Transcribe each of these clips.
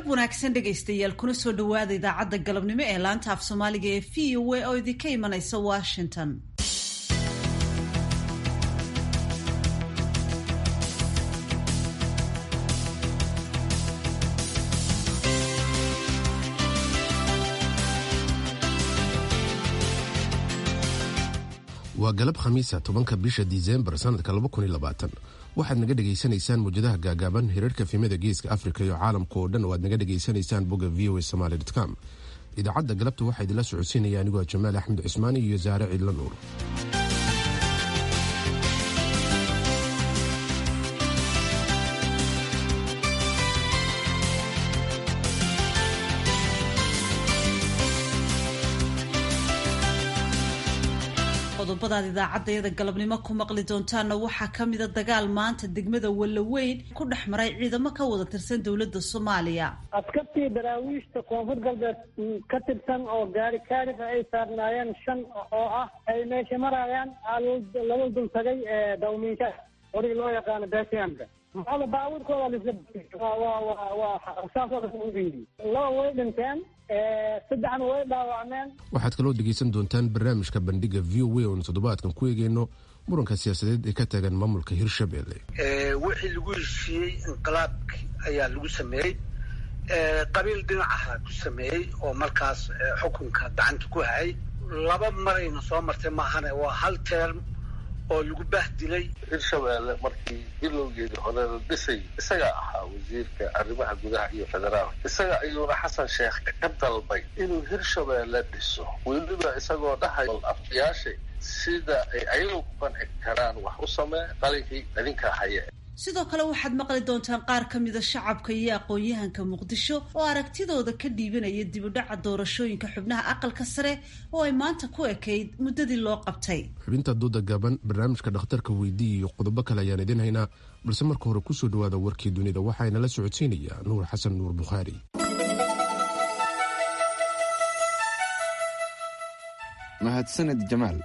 wanaagsan dhegaystayaal kuna soo dhowaada idaacadda galabnimo ee laanta af soomaaliga ee v o a oo idinka imanaysa washington waa galab khamiisa tobanka bisha disembar sanadka waxaad naga dhegaysanaysaan muwjadaha gaagaaban hirarka fiimada geeska afrika iyo caalamka oo dhan oo aad naga dhegaysanaysaan bogga v o a somaly com idaacadda galabta waxaa idinla socodsiinaya anigoo jamaal axmed cusmaani iyo saare ciidla nuur qodobadaad idaacaddayada galabnimo ku maqli doontaanna waxaa ka mida dagaal maanta degmada wallaweyn ku dhex maray ciidamo ka wada tirsan dowladda soomaaliya askartii daraawiishta koonfur galbeed ka tirsan oo gaari kaarif ay saarnaayeen shan oo ah ay meesha marayaan laba dul tagay dawmiinsha orig loo yaqaano besiamka maxaa baabuurkooda laba way dhinteen saddexna way dhaawacmeen waxaad kaloo dhegaysan doontaan barnaamijka bandhiga v o a oonu toddobaadkan ku eegeyno muranka siyaasadeed ee ka taagan maamulka hirshabelle wixii lagu heshiiyey inqilaabki ayaa lagu sameeyey qabiil dhinacaha ku sameeyey oo markaas xukunka gacanta ku hayay laba marayna soo martay maahane waa hal teerm oo lagu bahdilay hirshabeelle markii bilowgeedii hore la dhisay isagaa ahaa wasiirka arrimaha gudaha iyo federaalka isaga ayuuna xasan sheekh ka dalbay inuu hirshabeelle dhiso weliba isagoo dhahay afyaasha sida ay ayagu ku qanci karaan wax u samee qalinkii idinkaa haye sidoo kale waxaad maqli doontaan qaar ka mida shacabka iyo aqoon-yahanka muqdisho oo aragtidooda ka dhiibanaya dibudhaca doorashooyinka xubnaha aqalka sare oo ay maanta ku ekayd muddadii loo qabtay xubinta duuda gaaban barnaamijka dhakhtarka weydii iyo qodobo kale ayaan idiin haynaa balse marka hore kusoo dhawaada warkii dunida waxaana la socodsiinayaa nuur xasan nuur bukhaari mahadsaned jamaal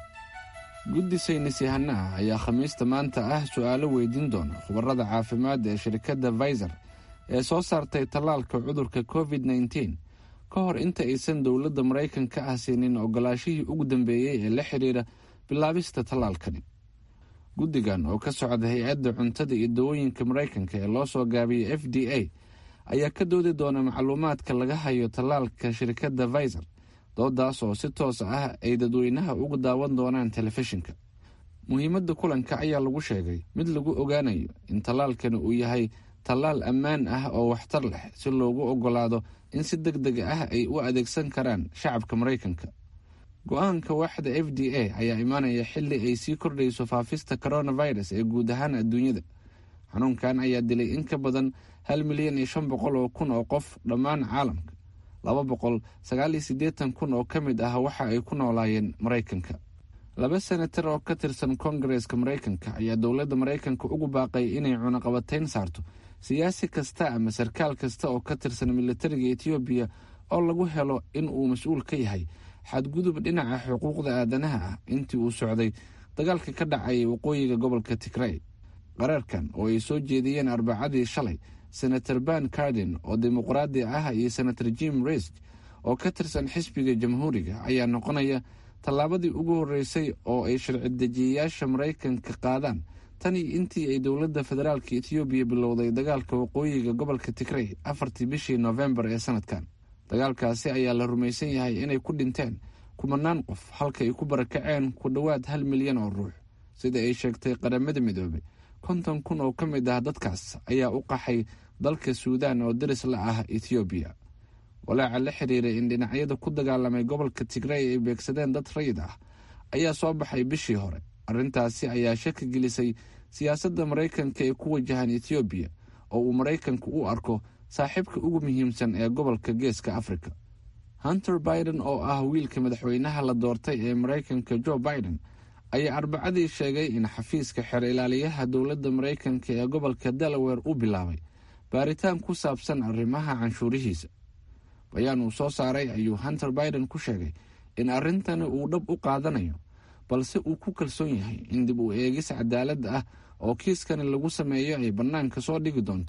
guddi saynis yahano ah ayaa khamiista maanta ah su-aalo weydiin doona khubarada caafimaad ee shirkadda faizer ee soo saartay tallaalka cudurka covid nteen ka hor inta aysan dowladda maraykanka ah siinin ogolaashihii ugu dambeeyey ee la xidhiira bilaabista tallaalkani guddigan oo ka socda hay-adda cuntada iyo dawooyinka maraykanka ee loo soo gaabiyey f d a ayaa ka doodi doona macluumaadka laga hayo tallaalka shirkadda faizer doodaas oo si toos ah ay dadweynaha uga daawan doonaan telefishinka muhiimadda kulanka ayaa lagu sheegay mid lagu ogaanayo in tallaalkani uu yahay tallaal ammaan ah oo waxtar leh si loogu ogolaado in si deg deg ah ay u adeegsan karaan shacabka maraykanka go-aanka waaxda f d a ayaa imaanaya xili ay sii kordhayso faafista coronavirus ee guud ahaan adduunyada xanuunkan ayaa dilay in ka badan hal milyan iyo shan boqol oo kun oo qof dhammaan caalamka laba boqol sagaal iyo siddeetan kun oo ka mid ah waxa ay ku noolaayeen maraykanka laba senatar oo ka tirsan kongareska maraykanka ayaa dowladda maraykanka ugu baaqay inay cunaqabatayn saarto siyaasi kasta ama sarkaal kasta oo ka tirsan militariga etoobiya oo lagu helo in uu mas-uul ka yahay xadgudub dhinaca xuquuqda aadanaha ah intii uu socday dagaalka ka dhacayay waqooyiga gobolka tigray qaraarkan oo ay soo jeediyeen arbacadii shalay senator ban carden oo dimuqraadi ah iyo senator jim risk oo ka tirsan xisbiga jamhuuriga ayaa noqonaya tallaabadii ugu horreysay oo ay sharci dejiyayaasha maraykanka qaadaan tani intii ay dowladda federaalka etoobiya bilowday dagaalka waqooyiga gobolka tigray afartii bishii noofembar ee sanadkan dagaalkaasi ayaa la rumaysan yahay inay ku dhinteen kumanaan qof halka ay ku barakaceen ku dhowaad hal milyan oo ruux sida ay sheegtay qaramada midoobay konton kun oo ka mid ah dadkaas ayaa u qaxay dalka suudaan oo daris la ah ethoobiya walaaca la xiriiray in dhinacyada ku dagaalamay gobolka tigray ay beegsadeen dad rayid ah ayaa soo baxay bishii hore arrintaasi ayaa shaki gelisay siyaasadda maraykanka ee ku wajahan ethoobiya oo uu maraykanku u arko saaxiibka ugu muhiimsan ee gobolka geeska afrika hunter biden oo ah wiilka madaxweynaha la doortay ee maraykanka joe biden ayaa arbacadii sheegay in xafiiska xeer ilaaliyaha dowladda maraykanka ee gobolka delaware u bilaabay baaritaan ku saabsan arrimaha canshuurihiisa bayaan uu soo saaray ayuu hunter biden ku sheegay in arrintani uu dhab u qaadanayo balse uu ku kalsoon yahay in dib u eegis cadaalad ah oo kiiskani lagu sameeyo ay bannaanka soo dhigi doonto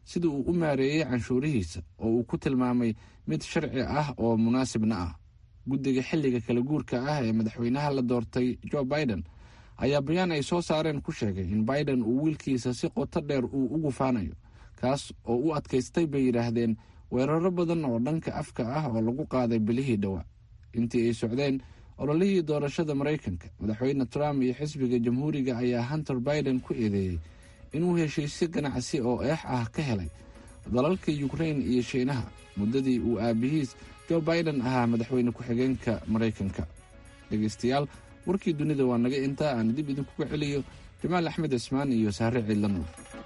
sida uu u maareeyey canshuurihiisa oo uu ku tilmaamay mid sharci ah oo munaasibna ah guddiga xilliga kala guurka ah ee madaxweynaha la doortay jo biden ayaa bayaan ay soo saareen ku sheegay in biden uu wiilkiisa si qoto dheer uu u gufaanayo kaas oo u adkaystay bay yidhaahdeen weeraro badan oo dhanka afka ah oo lagu qaaday bilihii dhowaa intii ay socdeen ololihii doorashada maraykanka madaxweyne trump iyo xisbiga jamhuuriga ayaa hunter biden ku eedeeyey inuu heshiisyo ganacsi oo eex ah ka helay dalalka yukrain iyo shiinaha muddadii uu aabihiis jo biden ahaa madaxweyne ku-xigeenka maraykanka dhegaystayaal warkii dunida waa naga intaa aan dib idinkuga celiyo jamaal axmed cismaan iyo saare ciidlanuur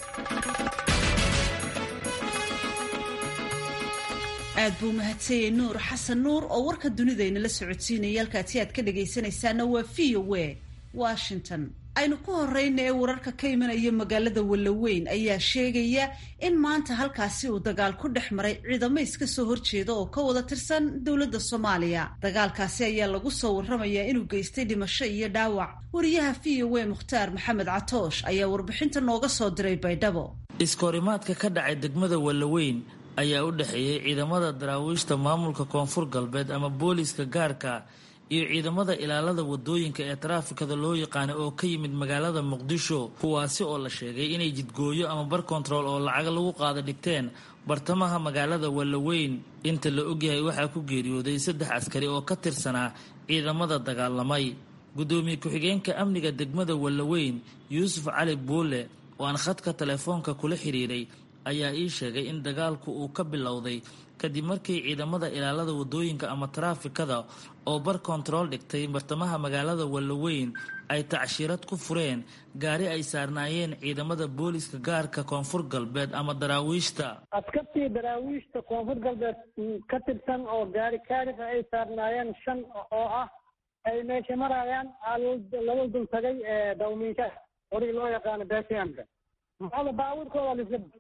aad buu mahadsanyay nuur xasan nuur oo warka dunidayna la socodsiinaya halkaasi aad ka dhagaysanaysaana waa v o w washington aynu ku horeyna ee wararka ka imanaya magaalada wallaweyn ayaa sheegaya in maanta halkaasi uu dagaal ku dhex maray ciidamo iska soo horjeeda oo ka wada tirsan dowladda soomaaliya dagaalkaasi ayaa lagu soo warramayaa inuu geystay dhimasho iyo dhaawac wariyaha v o w mukhtaar maxamed catoosh ayaa warbixinta nooga soo diray baydhabo iskahorimaadka ka dhacay degmada wallaweyn ayaa u dhexeeyey ciidamada daraawiishta maamulka koonfur galbeed ama booliiska gaarka iyo ciidamada ilaalada wadooyinka ee taraafikada loo yaqaana oo ka yimid magaalada muqdisho kuwaasi oo la sheegay inay jidgooyo ama bar kontarool oo lacag lagu qaada dhigteen bartamaha magaalada wallaweyn inta la ogyahay waxaa ku geeriyooday saddex askari oo ka tirsanaa ciidamada dagaalamay guddoomiye ku-xigeenka amniga degmada wallaweyn yuusuf cali buule oo aan khadka telefoonka kula xiriiray ayaa ii sheegay in dagaalku uu ka bilowday kadib markii ciidamada ilaalada wadooyinka ama taraafikada oo bar kontarool dhigtay bartamaha magaalada wallaweyn ay tacshirad ku fureen gaari ay saarnaayeen ciidamada booliiska gaarka koonfur galbeed ama daraawiishta askartii daraawiishta koonfur galbeed ka tirsan oo gaari kaarif ay saarnaayeen shan oo ah ay meesha marayaan lala dul tagay dawmiinka horig loo yaqaano bsmka maxada baabuurkooda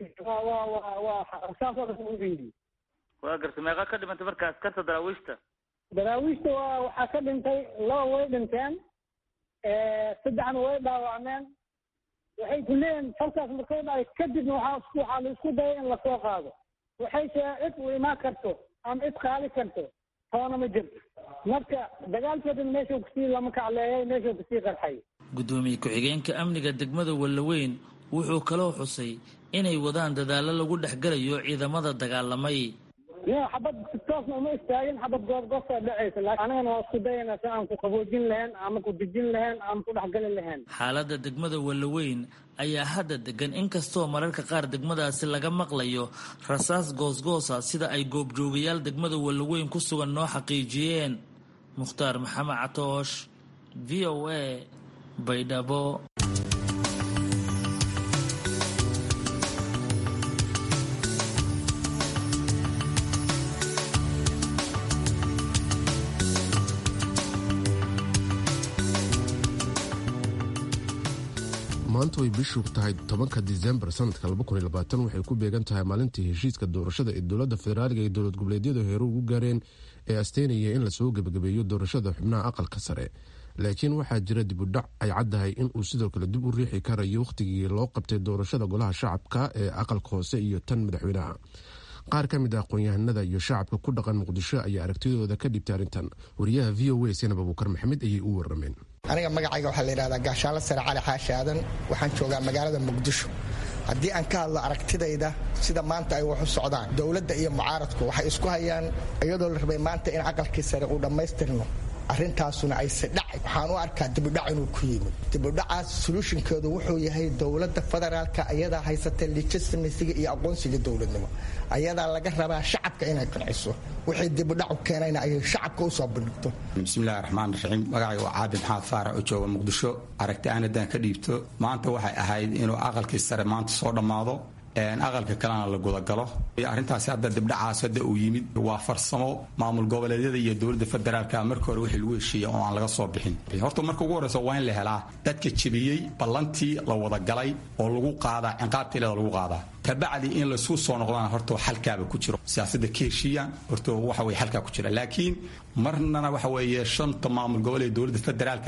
lisaasoodaugeeyey waa garta meeqa ka dhimantay marka askarta daraawiishta daraawiishta waa waxaa ka dhintay laba way dhinteen saddexna way dhaawacmeen waxay ku leeyihin falkaas markay dhacay kadibna waxaa waxaa la isku dayay in lasoo qaado waxay shee cid u imaan karto ama cid qaali karto toona ma jirto marka dagaalkeedana meeshuu kusii lama kacleeyay meeshuu kusii qarxay guddoomiye ku-xigeenka amniga degmada wallaweyn wuxuu kaloo xusay inay wadaan dadaallo lagu dhexgalayo ciidamada dagaalamay ya xabad si toosna uma istaagin xabad goobgoobtaa dhacaysa laakiin anigana waa isku dayayna si aan ku qaboojin lahayn ama ku dejin lahayn ama ku dhexgali lahayn xaaladda degmada wallaweyn ayaa hadda degan inkastoo mararka qaar degmadaasi laga maqlayo rasaas goosgoosa sida ay goobjoogayaal degmada wallaweyn ku sugan noo xaqiijiyeen mukhtaar maxamed catoosh v o a baydhabo maanta way bishu tahay tobanka disembar sanadka waxay ku beegan tahay maalintii heshiiska doorashada ee dowladda federaaliga iyo dowlad goboleedyadu heeru ugu gaareen ee asteynaya in lasoo gebagabeeyo doorashada xubnaha aqalka sare laakiin waxaa jira dibudhac ay caddahay inuu sidoo kale dib u riixi karayo wakhtigii loo qabtay doorashada golaha shacabka ee aqalka hoose iyo tan madaxweynaha qaar ka mid ah aqoon-yahanada iyo shacabka ku dhaqan muqdisho ayaa aragtidooda ka dhibtay arrintan wariyaha v o a senab abuukar maxamed ayay u warameen aniga magacayga waxaa la yidhahdaa gaashaanla sare cali xaashi aadan waxaan joogaa magaalada muqdisho haddii aan ka hadlo aragtidayda sida maanta ay wax u socdaan dowladda iyo mucaaradku waxay isku hayaan iyadoo la rabay maanta in aqalkii sare uu dhammaystirno arrintaasuna ayse dhacay waxaan u arkaa dibudhac inuu ku yimid dibudhacaas soluushinkeedu wuxuu yahay dowladda federaalka ayadaa haysata legitimasiga iyo aqoonsiga dowladnimo ayadaa laga rabaa shacabka inay qanciso wixii dibudhac u keenayna ayay shacabka usoo bandhigto bismillahi raxmaan raxiim magacay waa caabi maxamed faarax oo jooga muqdisho aragti aan haddaan ka dhiibto maanta waxay ahayd inuu aqalkii sare maanta soo dhammaado aqalka kalena la gudagalo arrintaasi hadda dibdhacaas hadda uu yimid waa farsamo maamul goboleedyada iyo dowladda federaalka marka hore wixii lagu heshiiyey oo aan laga soo bixin horta marka ugu horreysa waa in la helaa dadka jebiyey ballantii la wadagalay oo lagu qaadaa ciqaabtiileda lagu qaadaa kabacdi in laisku soo noqdaan horta xalkaaba ku jiro siyaasadda ka heshiiyaan horta waxa weye xalkaa ku jira laakiin marnana waxa weeye shanta maamul goboleed dowladda federaalka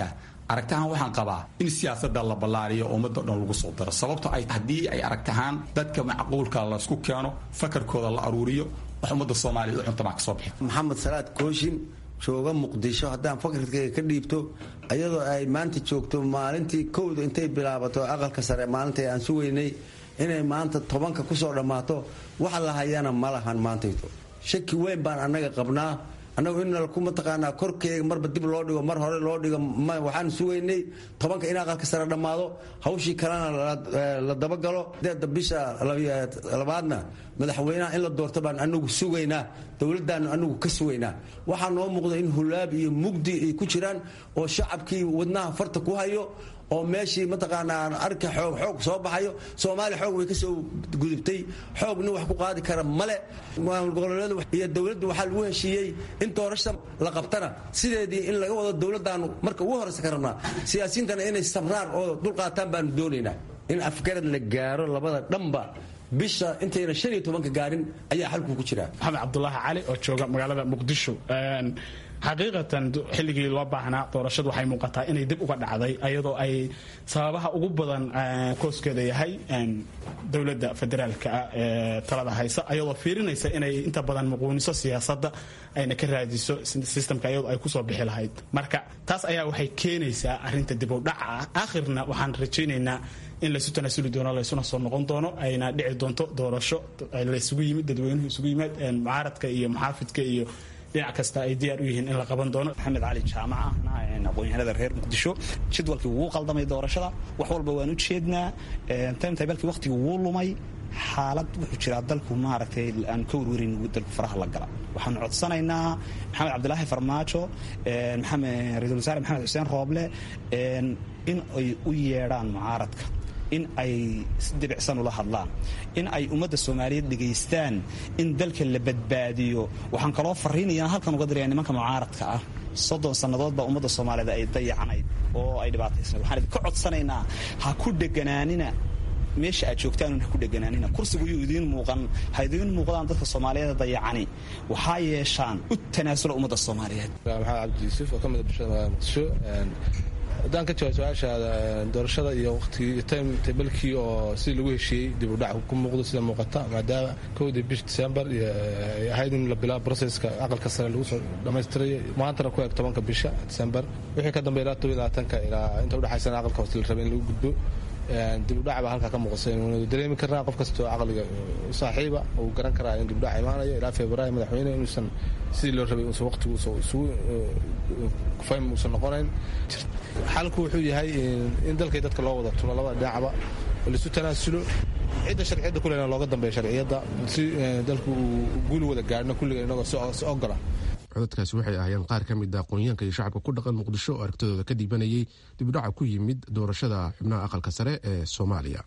aragtahaan waxaan qabaa in siyaasada la ballaariyo ummadda dhan lagu soo daro sababto ay haddii ay aragtahaan dadka macquulka laysku keeno fakarkooda la aruuriyo wax ummadda soomaaliya u cuntamaa ka soo bixi maxamed salaad kooshin jooga muqdisho haddaan fakarkayga ka dhiibto ayadoo ay maanta joogto maalintii kowda intay bilaabato aqalka sare maalintai aan sugaynay inay maanta tobanka kusoo dhammaato waxa la hayana ma lahan maantayto shaki weyn baan annaga qabnaa annagu in nalku mataqaanaa korkeega marba dib loo dhigo mar hore loo dhigo waxaan sugaynay tobanka in aqalka sare dhammaado hawshii kalena la dabagalo deeda bisha labaadna madaxweynaha in la doorto baan anagu sugaynaa dowladdaanu anagu ka sugaynaa waxaa noo muuqda in hulaab iyo mugdi ay ku jiraan oo shacabkii wadnaha farta ku hayo oo meeshii mataqaanaa arka xoog xoog soo baxayo soomaaliya xoog way ka soo gudubtay xoog nin wax ku qaadi kara male goboleedu iyo dowladdu waxaa lagu heshiiyey in doorasha la qabtana sideedii in laga wado dowladdaanu marka ugu horeysa ka rabnaa siyaasiyiintana inay sabraan oo dulqaataan baanu doonaynaa in afgarad la gaaro labada dhanba bisha intayna shan iyo tobanka gaarin ayaa xalku ku jira maxamed cabdulaahi cali oo jooga magaalada muqdisho xaqiiqatan xilligii loo baahnaa doorashadu waxay muuqataa inay dib uga dhacday ayadoo ay sababaha ugu badan kooskeeda yahay dowladda federaalka ah ee talada haysa ayadoo fiirinaysa inay inta badan muquuniso siyaasadda ayna ka raadiso sistamka ayadoo ay kusoo bixi lahayd marka taas ayaa waxay keenaysaa arinta dib u dhaca ah aakhirna waxaan rajaynaynaa in laysu tanaasuli doono laysuna soo noqon doono ayna dhici doonto doorasho laysugu yimid dadweynuhu isugu yimid mucaaradka iyo muxaafidka iyo dhinac kasta ay diyaar u yihiin in la qaban doono maxamed cali jaamaca aqoon-yahanada reer muqdisho jadwalkii wuu qaldamay doorashada wax walba waan u jeednaa timetabalkii waqtigii wuu lumay xaalad wuxuu jiraa dalku maaragtay aan ka warwarin dalku faraha la gala waxaanu codsanaynaa maxamed cabdilaahi farmaajo maxamed ra-isul wasaare maxamed xuseen rooble in ay u yeedhaan mucaaradka in ay si debicsan ula hadlaan in ay ummadda soomaaliyeed dhegaystaan in dalka la badbaadiyo waxaan kaloo fariinayana halkan uga diraya nimanka mucaaradka ah soddon sannadood baa ummadda soomaaliyeed ay dayacnayd oo ay dhibaataysnayd waxaan idinka codsanaynaa ha ku dheganaanina meesha aad joogtaan ha ku dheganaanina kursigu yuu idiin muuqan ha idiin muuqdaan dadka soomaaliyeed dayacani waxaa yeeshaan u tanaasula ummadda soomaaliyeed maxamed cabdi yuusuf oo ka mid a bulshada magaalada muqdisho haddaan ka jawaab su-aashaada doorashada iyo waqtigii time tabalkii oo sidii lagu heshiiyey dib u dhac ku muuqdo sida muuqata maadaama kowdii bish december ay ahayd in la bilaabo processka aqalka sare lagu soo dhammaystirayo maantana ku eg tobanka bisha december wixii ka dambeya ilaa toban iyo labaatanka ilaa inta udhexaysana aqalka hoose la rabay in lagu gudbo dib u dhac baa halkaa ka muuqasa inuu dareemi karnaa qof kastoo caqliga saaxiiba uu garan karaa in dib u dhac imaanayo ilaa februaayo madaxweyne inuusan sidii loo rabay uusan waqtigu isugu faym uusan noqonayn xalku wuxuu yahay in dalkay dadka loo wada tulo labada dhinacba oo laisu tanaasulo cidda sharciyadda kulena looga dambeeya sharciyadda si dalku uu guul wada gaadhno kulliga inagoo si ogola codadkaasi waxay ahaayeen qaar ka mid a aqoonyahanka iyo shacabka ku dhaqan muqdisho oo aragtidooda ka dhiibanayay dibudhaca ku yimid doorashada xubnaha aqalka sare ee soomaaliya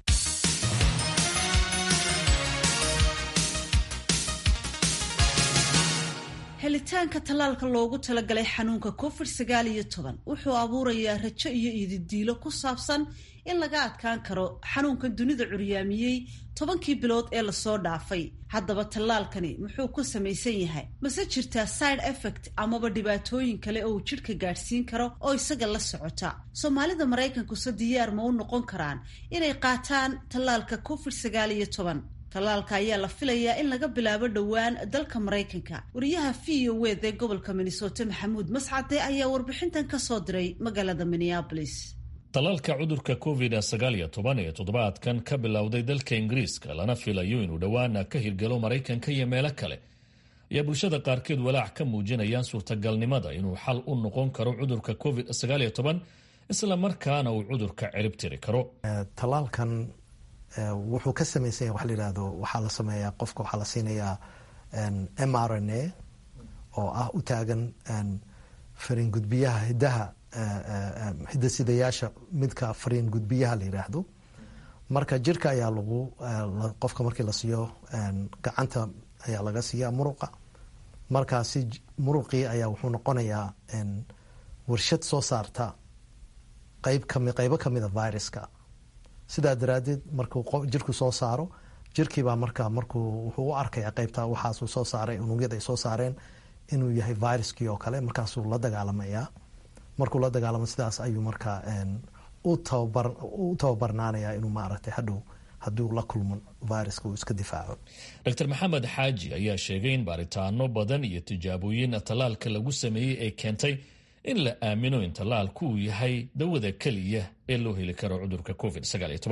helitaanka tallaalka loogu talagalay xanuunka covid sagaal iyo toban wuxuu abuurayaa rajo iyo ididiilo ku saabsan in laga adkaan karo xanuunka dunida curyaamiyey tobankii bilood ee lasoo dhaafay haddaba tallaalkani muxuu ku samaysan yahay mase jirtaa side effect amaba dhibaatooyin kale oo uu jidhka gaadhsiin karo oo isaga la socota soomaalida maraykankuse diyaar ma u noqon karaan inay qaataan tallaalka covid sagaal iyo toban tallaalka ayaa la filayaa in laga bilaabo dhowaan dalka maraykanka wariyaha v o wed ee gobolka minnesota maxamuud mascade ayaa warbixintan ka soo diray magaalada minneabolis tallaalka cudurka covid sagaal iyo toban ee toddobaadkan ka bilowday dalka ingiriiska lana filayo inuu dhowaana ka hirgalo maraykanka iyo meelo kale ayaa bulshada qaarkeed walaac ka muujinayaan suurtagalnimada inuu xal u noqon karo cudurka covid sagaal iyo toban isla markaana uu cudurka cirib tiri karo talaalkan wuxuu ka samaysan yahay waxa la yidhahdo waxaa la sameeyaa qofka waxaa la siinayaa m r n a oo ah u taagan fariin gudbiyaha hiddaha hidasidayaasha midka fariin gudbiyaha la yidhaahdo marka jirka ayaa lagu qofka markii la siiyo gacanta ayaa laga siiya muruqa markaasi muruqii ayaa wuxuu noqonayaa warshad soo saarta qayb kami qaybo kamida viruska sidaa daraadeed markuu jirku soo saaro jirkiibaa marka markuu wuxuu u arkaya qaybta waxaasuu soo saaray unugyada ay soo saareen inuu yahay viruskii oo kale markaasuu la dagaalamayaa markuu la dagaalamo sidaas ayuu markaa u tababarnaanaya inuu maaragtay hadhow hadduu la kulmo viruska uu iska difaaco dr maxamed xaaji ayaa sheegay in baaritaano badan iyo tijaabooyin tallaalka lagu sameeyey ee keentay in la aamino in tallaalku uu yahay dawada keliya ee loo heli karo cudurka covid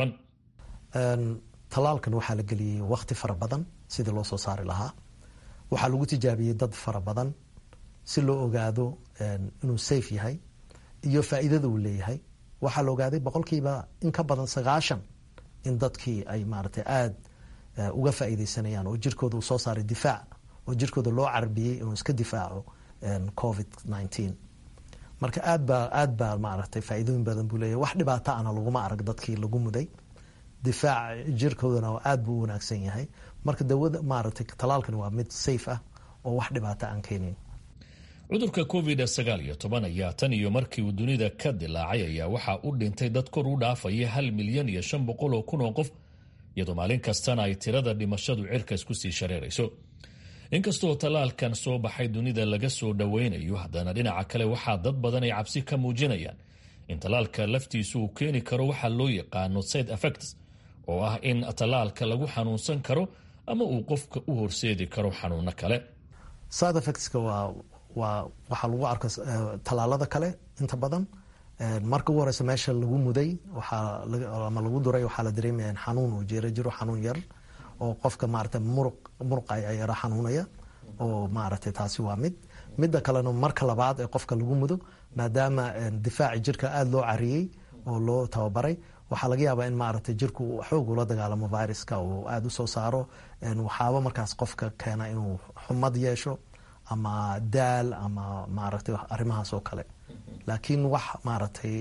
tallaalkan waxaa la geliyey wakti fara badan sidii loo soo saari lahaa waxaa lagu tijaabiyey dad fara badan si loo ogaado inuu safe yahay iyo faa'iidada uu leeyahay waxaa la ogaaday boqolkiiba in ka badan sagaashan in dadkii ay maaragtay aada uga faa'iideysanayaan oo jirkooda uu soo saaray difaac oo jirkooda loo carbiyey inuu iska difaaco covid nineteen marka aad baa aad baa maaragtay faa'iidooyin badan buu leeyahay wax dhibaata ana laguma arag dadkii lagu muday difaac jirkoodana aad buu u wanaagsan yahay marka dawada maaragtay talaalkani waa mid safe ah oo wax dhibaata aan keenayn cudurka covid sagaal iyo toban ayaa tan iyo markii uu dunida ka dilaacay ayaa waxaa u dhintay dad kor u dhaafaya hal milyan iyo shan boqol oo kun oo qof iyadoo maalin kastana ay tirada dhimashadu cirkas kusii shareerayso inkastoo tallaalkan soo baxay dunida laga soo dhoweynayo haddana dhinaca kale waxaa dad badan ay cabsi ka muujinayaan in tallaalka laftiisu uu keeni karo waxaa loo yaqaano side effects oo ah in tallaalka lagu xanuunsan karo ama uu qofka u horseedi karo xanuuno kale side effectska waa waa waxaa lagu arka tallaalada kale inta badan marka ugu horeysa meesha lagu muday waxaa ama lagu duray waxaa la dareemaya in xanuun uu jiro jiro xanuun yar oo qofka maaragtay muruq muruqa yara xanuunaya oo maaragtay taasi waa mid midda kalena marka labaad ee qofka lagu mudo maadaama difaaci jirka aada loo cariyey oo loo tababaray waxaa laga yaabaa in maaragtay jirku xoog ula dagaalamo viruska uu aada u soo saaro waxaaba markaas qofka keena inuu xumad yeesho ama daal ama maaragtay arrimahaas oo kale laakiin wax maaragtay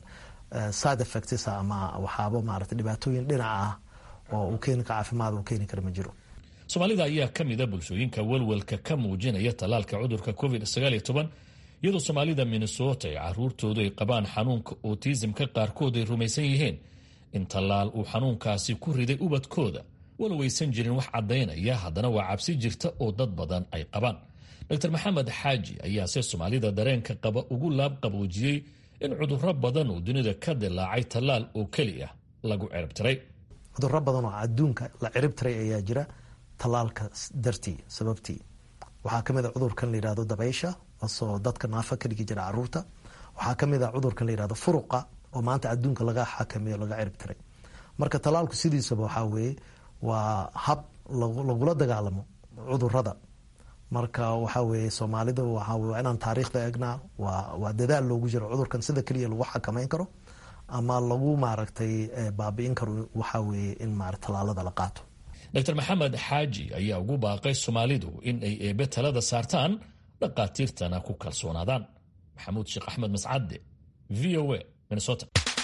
side effects ama waxaaba maaragtay dhibaatooyin dhinaca ah oo uu keeni kara caafimaad uu keeni kara ma jiro soomaalida ayaa ka mida bulshooyinka welwelka ka muujinaya tallaalka cudurka covid sagaaliyo toban iyadoo soomaalida minnesota ee caruurtoodu ay qabaan xanuunka otisimka qaarkood ay rumaysan yihiin in tallaal uu xanuunkaasi ku riday ubadkooda walow aysan jirin wax caddaynaya haddana waa cabsi jirta oo dad badan ay qabaan dr maxamed xaaji ayaase soomaalida dareenka qaba ugu laab qaboojiyey in cudurro badan oo dunida ka dilaacay tallaal oo keli ah lagu ciribtiray cudurro badan oo adduunka la ciribtiray ayaa jira tallaalka dartii sababtii waxaa ka mid a cudurkan la yihahdo dabaysha asoo dadka naafa ka dhigi jira caruurta waxaa ka mid a cudurkan la yihahdo furuqa oo maanta adduunka laga xakameeyo laga ciribtiray marka tallaalku sidiisaba waxaa weeye waa hab lagula dagaalamo cudurada marka waxaa weeye soomaalida waa inaan taariikhda eegnaa waa dadaal loogu jiro cudurkan sida keliya lagu xakameyn karo ama lagu maaragtay baabi'in karo waxaa weeye in marat tallaalada la qaato dr maxamed xaaji ayaa ugu baaqay soomaalidu in ay eebe talada saartaan dhaqaatiirtana ku kalsoonaadaan maxamuud sheekh axmed mascadde v o a minnesota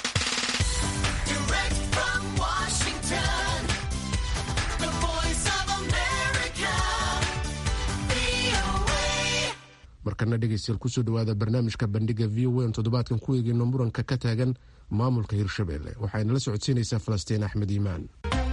markana dhegeystayaal kusoo dhawaada barnaamijka bandhiga v o n toddobaadkan ku eegeyno muranka ka taagan maamulka hirshabelle waxayna la socodsiinaysaa falastiin axmed iimaan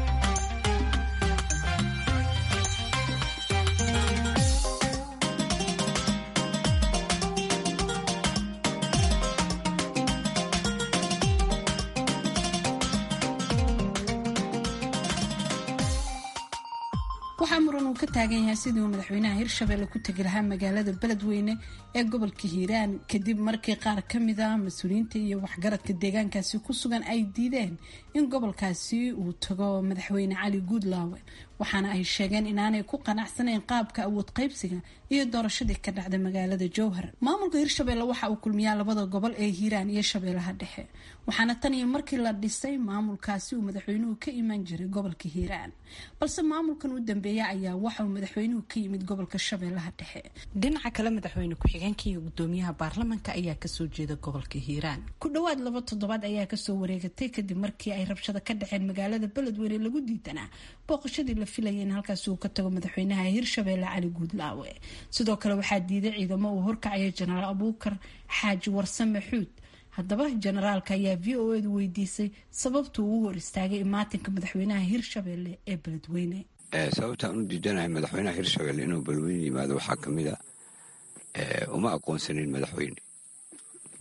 waxaa muran uu ka taagan yahay sidii uu madaxweynaha hirshabelle ku tegi lahaa magaalada beledweyne ee gobolka hiiraan kadib markii qaar ka mid a mas-uuliyiinta iyo waxgaradka deegaankaasi ku sugan ay diideen in gobolkaasi uu tago madaxweyne cali guudlaawe waxaana ay sheegeen inaanay ku qanacsanayn qaabka awood qaybsiga iyo doorashadii ka dhacda magaalada jowhar maamulka hirshabelle waxa uu kulmiyaa labada gobol ee hiiraan iyo shabeellaha dhexe waxaana tan iyo markii la dhisay maamulkaasi uu madaxweynuhu ka iman jiray gobolka hiiraan balse maamulkan u dambeeya ayaa waxa uu madaxweynuhu ka yimid gobolka shabeellaha dhexe dhinaca kale madaxweyne ku-xigeenka iyo gudoomiyaha baarlamanka ayaa kasoo jeeda gobolka hiiraan ku dhowaad laba toddobaad ayaa kasoo wareegatay kadib markii ay rabshado ka dhaceen magaalada beledweyne lagu diidanaa booqashadii la filayay in halkaasi uu ka tago madaxweynaha hirshabelle cali guudlaawe sidoo kale waxaa diiday ciidamo uu horkacaya jenaraal abuukar xaaji warsame xuud haddaba jenaraalka ayaa v o edu weydiisay sababtuu uu hor istaagay imaatinka madaxweynaha hirshabelle ee beledweyne sababtaan u diidanahay madaxweynaha hirshabelle inuu beledweyne yimaado waxaa kamid a uma aqoonsanin madaxweyne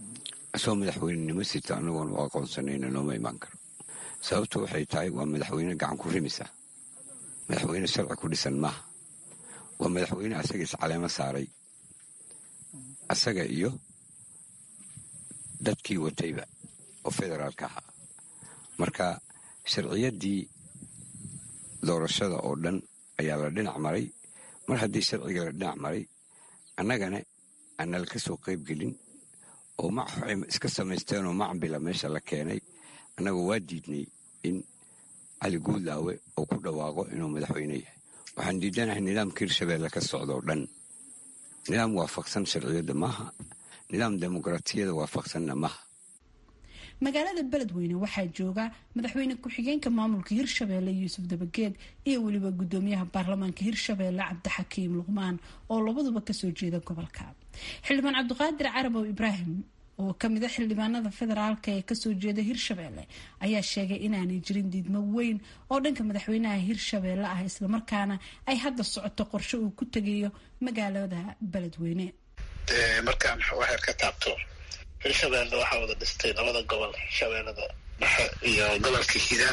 asoo madaxweynenimo sita anagoon u aqoonsanayna nooma imaan karo sababtu waxay tahay waa madaxweyne gacan ku rimisa madaxweyne sharci ku dhisan maaha waa madaxweyne asaga iscaleemo saaray asaga iyo dadkii watayba oo federaalka ahaa marka sharciyaddii doorashada oo dhan ayaa la dhinac maray mar haddii sharciga la dhinac maray annagana aanala ka soo qayb gelin oo waxay iska samaysteenoo macambila meesha la keenay annaga waa diidnay in cali guudlaawe oo ku dhawaaqo inuu madaxweyne yahay waxaan diidanahay nidaamka hirshabeelle ka socda oo dhan nidaam waafaqsan sharciyadda maaha nidaam dimuqraatiyada waafaqsanna maaha magaalada beledweyne waxaa jooga madaxweyne ku-xigeenka maamulka hirshabeelle yuusuf dabageed iyo weliba gudoomiyaha baarlamaanka hirshabeelle cabdixakiim luqmaan oo labaduba kasoo jeeda gobolka xildhibaan cabdiqaadir carabow ibraahim oo kamid a xildhibaanada federaalka ee kasoo jeeda hirshabeelle ayaa sheegay inaanay jirin diidmo weyn oo dhanka madaxweynaha hirshabeelle ah islamarkaana ay hadda socoto qorshe uu ku tegayo magaalada beledweyne markaan waxaad ka taabto hirshabeelle waxaa wada dhistay labada gobol shabeellada dhexe iyo gobolka hiiraan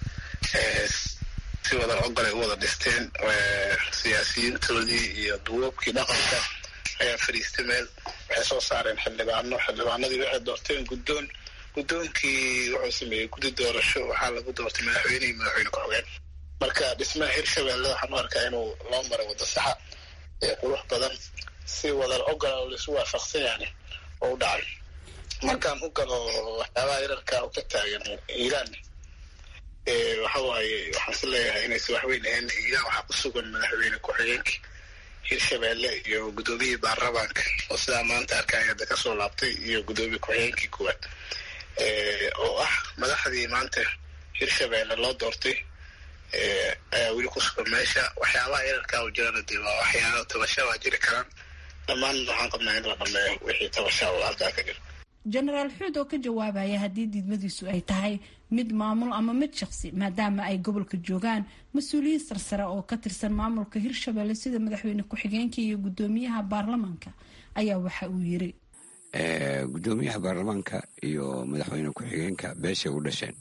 si wada ogolay u wada dhisteen siyaasiyiintoodii iyo duwoobkii dhaqanka ayaa fadhiistay meel waxay soo saareen xildhibaano xildhibaanadii waxay doorteen guddoon guddoonkii wuxuu sameeyey guddi doorasho waxaa lagu doortay madaxweyne iyo madaxweyne ku-xigeen marka dhismaha hirshabeelle waxaan u arkaa inuu loo maray waddo saxa ee qurux badan si wada ogola oo laisu waafaqsan yaani oo u dhacay markaan u galo waxyaabaha yararka u ka taagan iiraan waxa waaye waxaan is leeyahay inaysa waxweyn ahayn iiraan waxaa ku sugan madaxweyne ku-xigeenkii hirshabeelle iyo guddoomiyihii baarlamaanka oo sidaa maanta arkaya hadda kasoo laabtay iyo guddoomiye ku-xigeenkii kuwaad oo ah madaxdii maanta hirshabeelle loo doortay ayaa weli ku sugan meesha waxyaabaha yararkaa u jirana dee waa waxyaaba tabasha waa jiri karaan dhammaan waxaan qabnaa in la dhameeyo wixii tabasha oo halkaa ka jira jenaraal xuud oo ka jawaabaya haddii diidmadiisu ay tahay mid maamul ama mid shaqsi maadaama ay gobolka joogaan mas-uuliyiin sarsare oo ka tirsan maamulka hirshabelle sida madaxweyne ku-xigeenka iyo guddoomiyaha baarlamaanka ayaa waxa uu yiri guddoomiyaha baarlamaanka iyo madaxweyne ku-xigeenka beeshay u dhasheen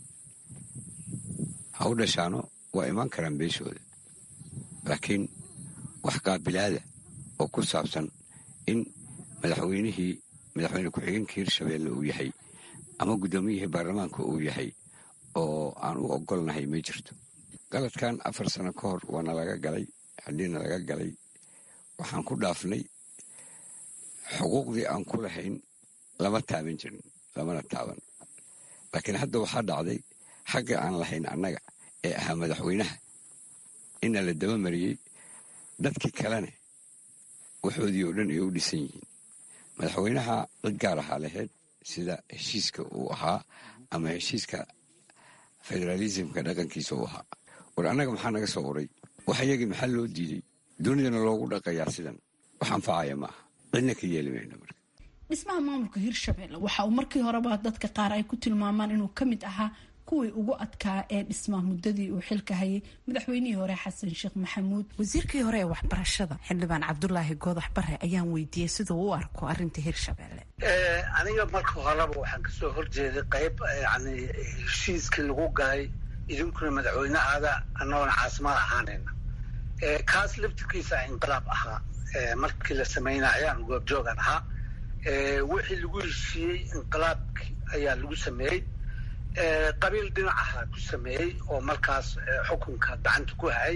ha u dhashaano waa imaan karaan beeshooda laakiin wax qaabilaada oo ku saabsan in madaxweynihii madaxweyne ku-xigeenka hirshabeelle uu yahay ama guddoomiyihii baarlamaanka uu yahay oo aan u ogolnahay ma jirto galadkan afar sano ka hor waana laga galay haddiina laga galay waxaan ku dhaafnay xuquuqdii aan ku lahayn lama taaban jirin lamana taaban laakiin hadda waxaa dhacday xagga aan lahayn annaga ee ahaa madaxweynaha ina la daba mariyey dadkii kalena waxoodii oo dhan ay u dhisan yihiin madaxweynaha cid gaar ahaa lahayd sida heshiiska uu ahaa ama heshiiska federaalismka dhaqankiisa uu ahaa war annaga maxaa naga soo uray wax iyagii maxaa loo diiday dunidana loogu dhaqayaa sidan wax anfacaya ma aha cidna ka yeeli mayno marka dhismaha maamulka hirshabelle waxa uu markii horeba dadka qaar ay ku tilmaamaan inuu ka mid ahaa kuwii ugu adkaa ee dhismaha muddadii uu xilka hayay madaxweynihii hore xasan sheekh maxamuud wasiirkii hore ee waxbarashada xildhibaan cabdulaahi goodax bare ayaan weydiiyey siduu u arko arinta hirshabelle aniga marka horeba waxaan kasoo horjeeday qayb yani heshiiskii lagu galay idinkuna madaxweynehaada annagoona caasimad ahaanayna kaas laftirkiisa inqilaab ahaa markii la samaynayo aan goobjoogan ahaa wixii lagu heshiiyey inqilaabki ayaa lagu sameeyey qabiil dhinacaha ku sameeyey oo markaas xukunka gacanta ku hayay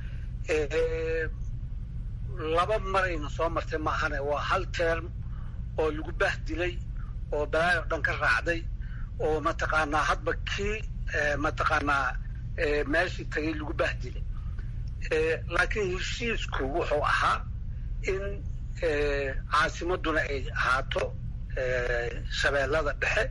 laba marayna soo martay maahane waa hal term oo lagu bahdilay oo balaayo dhan ka raacday oo mataqaanaa hadba kii mataqaanaa meeshii tagay lagu bahdilay laakiin heshiisku wuxuu ahaa in caasimaduna ay ahaato shabeellada dhexe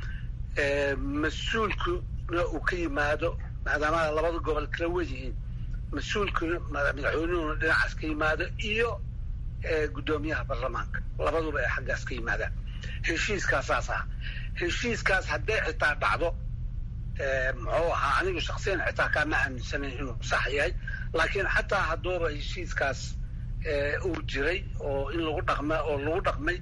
mas-uulkuna uu ka yimaado maadaama labada gobol kala wedihiin mas-uulkuna madaxweynuhuna dhinacaas ka yimaado iyo guddoomiyaha baarlamaanka labaduba ay xaggaas ka yimaadaan heshiiskaasaas ah heshiiskaas hadday xitaa dhacdo muxuu ahaa anigu shaksiyan xitaa kaama aaminsanayn inuu sax yahay laakiin xataa hadduuba heshiiskaas uu jiray oo in lagu dhaqma oo lagu dhaqmay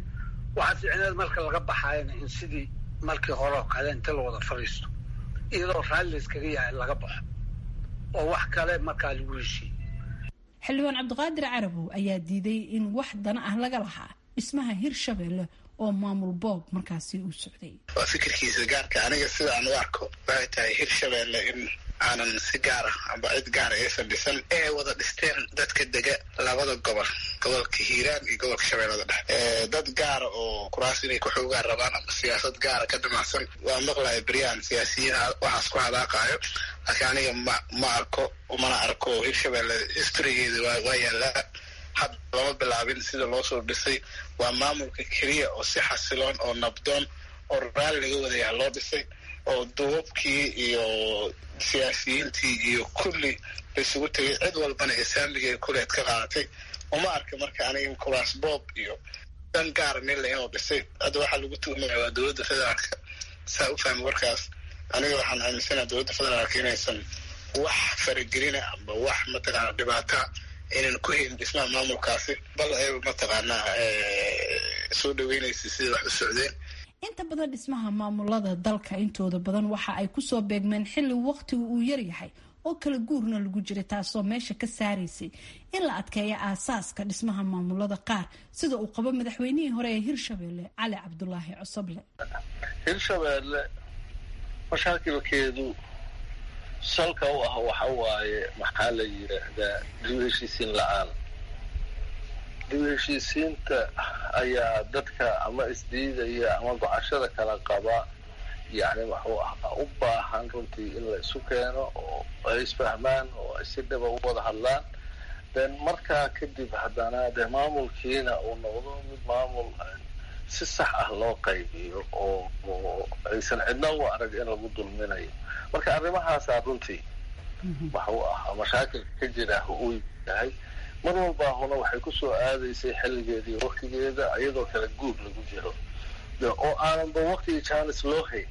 waxaa fiicneed marka laga baxaayana in sidii markii hore oo kale inta la wada fadhiisto iyadoo raalli layskaga yahay laga baxo oo wax kale markaa lagu heshiiye xildhibaan cabdiqaadir carabow ayaa diiday in wax dana ah laga lahaa dhismaha hirshabeelle oo maamul boob markaasi uu socday waa fikirkiisa gaarka aniga sida aan u arko waxay tahay hirshabeelle in aanan si gaar ah amba cid gaara aysan dhisan ee wada dhisteen dadka dega labada gobol gobolka hiiraan iyo gobolka shabeellada dhexe dad gaara oo kuraas inay kuxoogaan rabaan ama siyaasad gaara ka damacsan waa maqlaya beryaan siyaasiyiin waxaas ku hadaaqaayo laakiin aniga ma ma arko mana arko hirshabeelle historygeeda waa yaallaa had lama bilaabin sida loo soo dhisay waa maamulka keliya oo si xasiloon oo nabdoon oo raalli laga wadayaha loo dhisay oo duubabkii iyo siyaasiyiintii iyo kulli laisugu tegay cid walbana islaamigeeda kuleed ka qaadatay uma arka marka aniga kuraas boob iyo dan gaara nila inuu dhisay hadda waxaa lagu tuhmaya waa dowladda federaalka saa u fahmi warkaas aniga waxaan aaminsanaha dowladda federaalka inaysan wax faragelina amba wax mataqaana dhibaata inaan ku helin dhismaha maamulkaasi bal ay mataqaanaa soo dhaweynaysa sida wax u socdeen inta badan dhismaha maamulada dalka intooda badan waxa ay kusoo beegmeen xilli waqtigu uu yaryahay oo kala guurna lagu jiray taasoo meesha ka saaraysay in la adkeeyo aasaaska dhismaha maamulada qaar sida uu qabo madaxweynihii hore ee hirshabeelle cali cabdulaahi cosoble hirshabeelle mashaakilkeedu salka u ah waxa waaye maxaa la yidhaahdaa dib heshiisiin la-aan dib heshiisiinta ayaa dadka ama isdiidaya ama gocashada kala qaba yacni waxuu ahaa u baahan runtii in la isu keeno oo ay isfahmaan oo ay si dhaba u wada hadlaan den markaa kadib haddana dee maamulkiina uu noqdo mid maamul si sax ah loo qaybiyo oo aysan cidna u arag in lagu dulminayo marka arrimahaasaa runtii waxuu ahaa mashaakilka ka jira uu yahay mar walbaahuna waxay ku soo aadaysay xilligeeda iyo waktigeeda iyadoo kala guur lagu jiro oo aananba waktigii jaanis loo hayn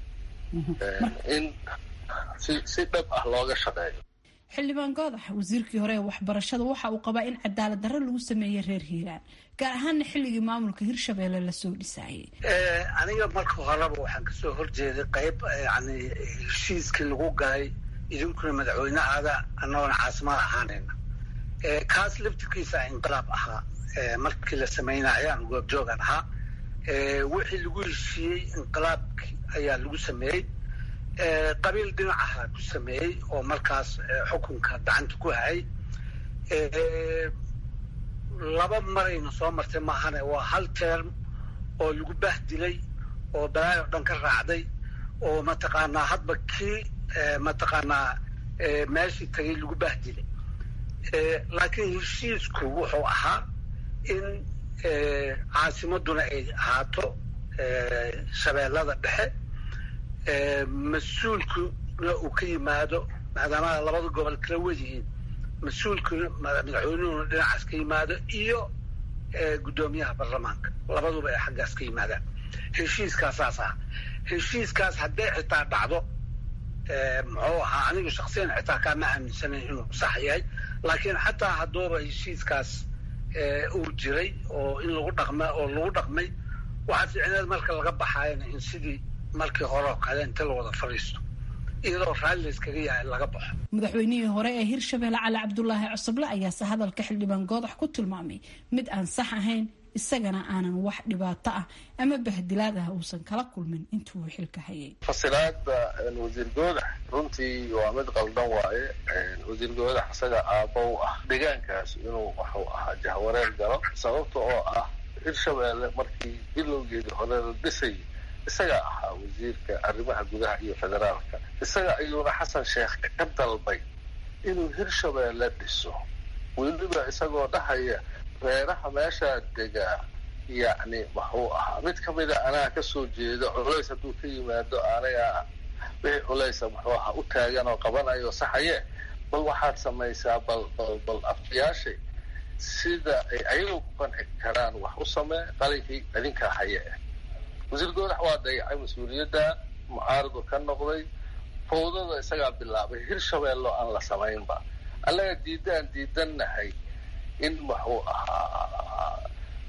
in si si dhab ah looga shaqeeyo xildhibaan goodax wasiirkii hore ee waxbarashada waxa uu qabaa in cadaalad darro lagu sameeyey reer hiiraan gaar ahaana xilligii maamulka hirshabeelle lasoo dhisaayay aniga marka horeba waxaan kasoo horjeeday qayb yani heshiiskii lagu galay idinkuna madaxweynehaada annagoona caasimad ahaanayna kaas laftirkiisa inqilaab ahaa markii la sameynaya aan goobjoogan ahaa wixii lagu heshiiyey inqilaabki ayaa lagu sameeyey qabiil dhinacaha ku sameeyey oo markaas xukunka gacanta ku hayay laba marayna soo martay maahane waa hal term oo lagu bahdilay oo balaayo dhan ka raacday oo mataqaanaa hadba kii mataqaanaa meeshii tagay lagu bahdilay laakiin heshiisku wuxuu ahaa in caasimaduna ay ahaato shabeellada dhexe mas-uulkuna uu ka yimaado maadaama labada gobol kala wadihiin mas-uulkuna madaxweynuhuna dhinacaas ka yimaado iyo guddoomiyaha baarlamaanka labaduba ay xaggaas ka yimaadaan heshiiskaasaas ah heshiiskaas hadday xitaa dhacdo muxuu ahaa aniga shaksiyan xitaa kaama aaminsanayn inuu sax yahay laakiin xataa hadduuba heshiiskaas uu jiray oo in lagu dhaqma oo lagu dhaqmay waxaa fiicneed marka laga baxaayana in sidii markii hore oo kale inta la wada fadhiisto iyadoo raalli layskaga yahay laga baxo madaxweynihii hore ee hirshabeelle cali cabdulaahi cosoble ayaase hadalka xildhibaan goodax ku tilmaamay mid aan sax ahayn isagana aanan wax dhibaato ah ama bahdilaad ah uusan kala kulmin intuu xilka hayay fasilaada wasiir goodax runtii waa mid qaldan waaye wasiir goodax isaga aabba u ah deegaankaas inuu waxuu ahaa jahwareer galo sababta oo ah hirshabeelle markii bilowgeedii hore la dhisay isaga ahaa wasiirka arrimaha gudaha iyo federaalka isaga ayuuna xasan sheekh ka dalbay inuu hirshabeelle dhiso weliba isagoo dhahaya reeraha meeshaa degaa yacni waxuu ahaa mid ka mida anaa kasoo jeedo culays hadduu ka yimaado anaga wixii culaysa muxuu ahaa u taagan oo qabanayo saxaye bal waxaad samaysaa bal bal bal afyaashay sida ay ayagu ku qanci karaan wax u samee qalinkii idinkaa haye ah wasiir goodax waa dayacay mas-uuliyadda mucaaradu ka noqday fawdada isagaa bilaabay hirshabeello aan la samaynba annaga diidaan diidannahay in waxuu ahaa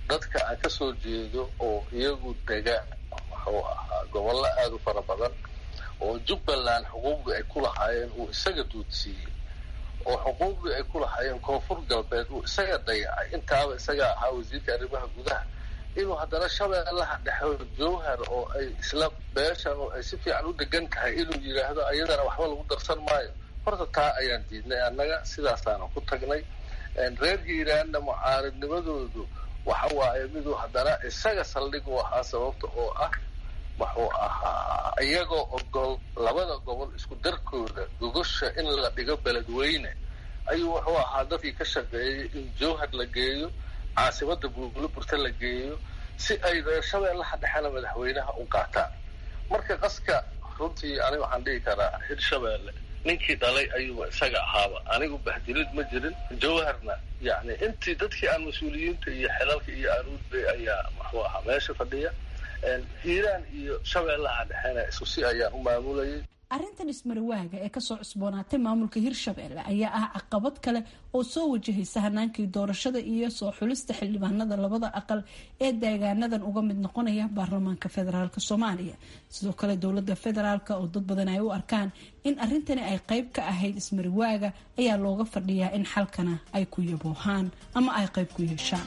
dadka aan ka soo jeedo oo iyagu dega wuxuu ahaa gobollo aada u fara badan oo jubbaland xuquuqdii ay ku lahaayeen uu isaga duudsiiyey oo xuquuqdii ay ku lahaayeen koonfur galbeed uu isaga dayacay intaaba isaga ahaa wasiirka arrimaha gudaha inuu haddana shabeellaha dhexe jowhar oo ay isla beeshan oo ay si fiican u degan tahay inuu yidhaahdo ayadana waxba lagu darsan maayo horta taa ayaan diidnay annaga sidaasaana ku tagnay reer hiiraanna mucaaridnimadoodu waxa waaye miduu haddana isaga saldhig u ahaa sababta oo ah wuxuu ahaa iyagoo ogol labada gobol isku darkooda gogosha in la dhigo beledweyne ayuu wuxuu ahaa dadkii ka shaqeeyay in jowhar la geeyo caasimada buulaburta la geeyo si ay reer shabeellaha dhexena madaxweynaha u qaataan marka qaska runtii aniga waxaan dhihi karaa hirshabeelle ninkii dhalay ayuuba isaga ahaaba anigu bahdilid ma jirin jowharna yani intii dadkii aan mas-uuliyiinta iyo xelalka iyo aruudbay ayaa muxuu ahaa meesha fadhiya hiiraan iyo shabeellaha dhexena isku si ayaan u maamulayay arrintan ismarawaaga ee kasoo cusboonaatay maamulka hirshabelle ayaa ah caqabad kale oo soo wajahaysa hanaankii doorashada iyo soo xulista xildhibaanada labada aqal ee deegaanadan uga mid noqonaya baarlamaanka federaalk soomaaliya sidoo kale dowlada federaalk oo dad badan ay u arkaan in arrintani ay qeyb ka ahayd ismarawaaga ayaa looga fadhiyaa in xalkana ay ku yaboohaan ama ay qeyb ku yeeshaan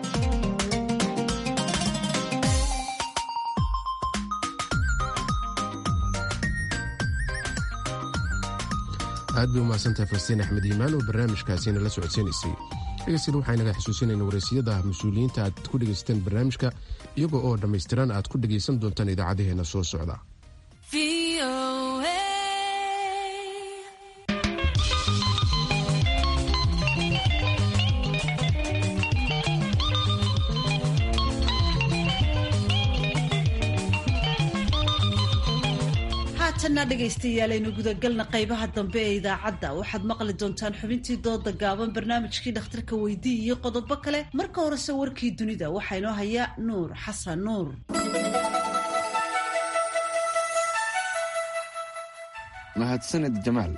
aad bay umahadsantahay farstiin axmed iimaan oo barnaamijkaasina la socodsiinaysay dhegeystiina waxaa inaga xusuusinayna wareysiyada mas-uuliyiinta aad ku dhegaysateen barnaamijka iyagoo oo dhammaystiran aad ku dhegaysan doontaan idaacadaheenna soo socda haatanna dhegaystayaal gudagalna qaybaha dambe ee idaacadda waxaad maqli doontaan xubintii dooda gaaban barnaamijkii dhakhtarka weydii iyo qodobo kale marka horese warkii dunida waxaa inoo haya nuur xasan nuur mahadsaned jamaal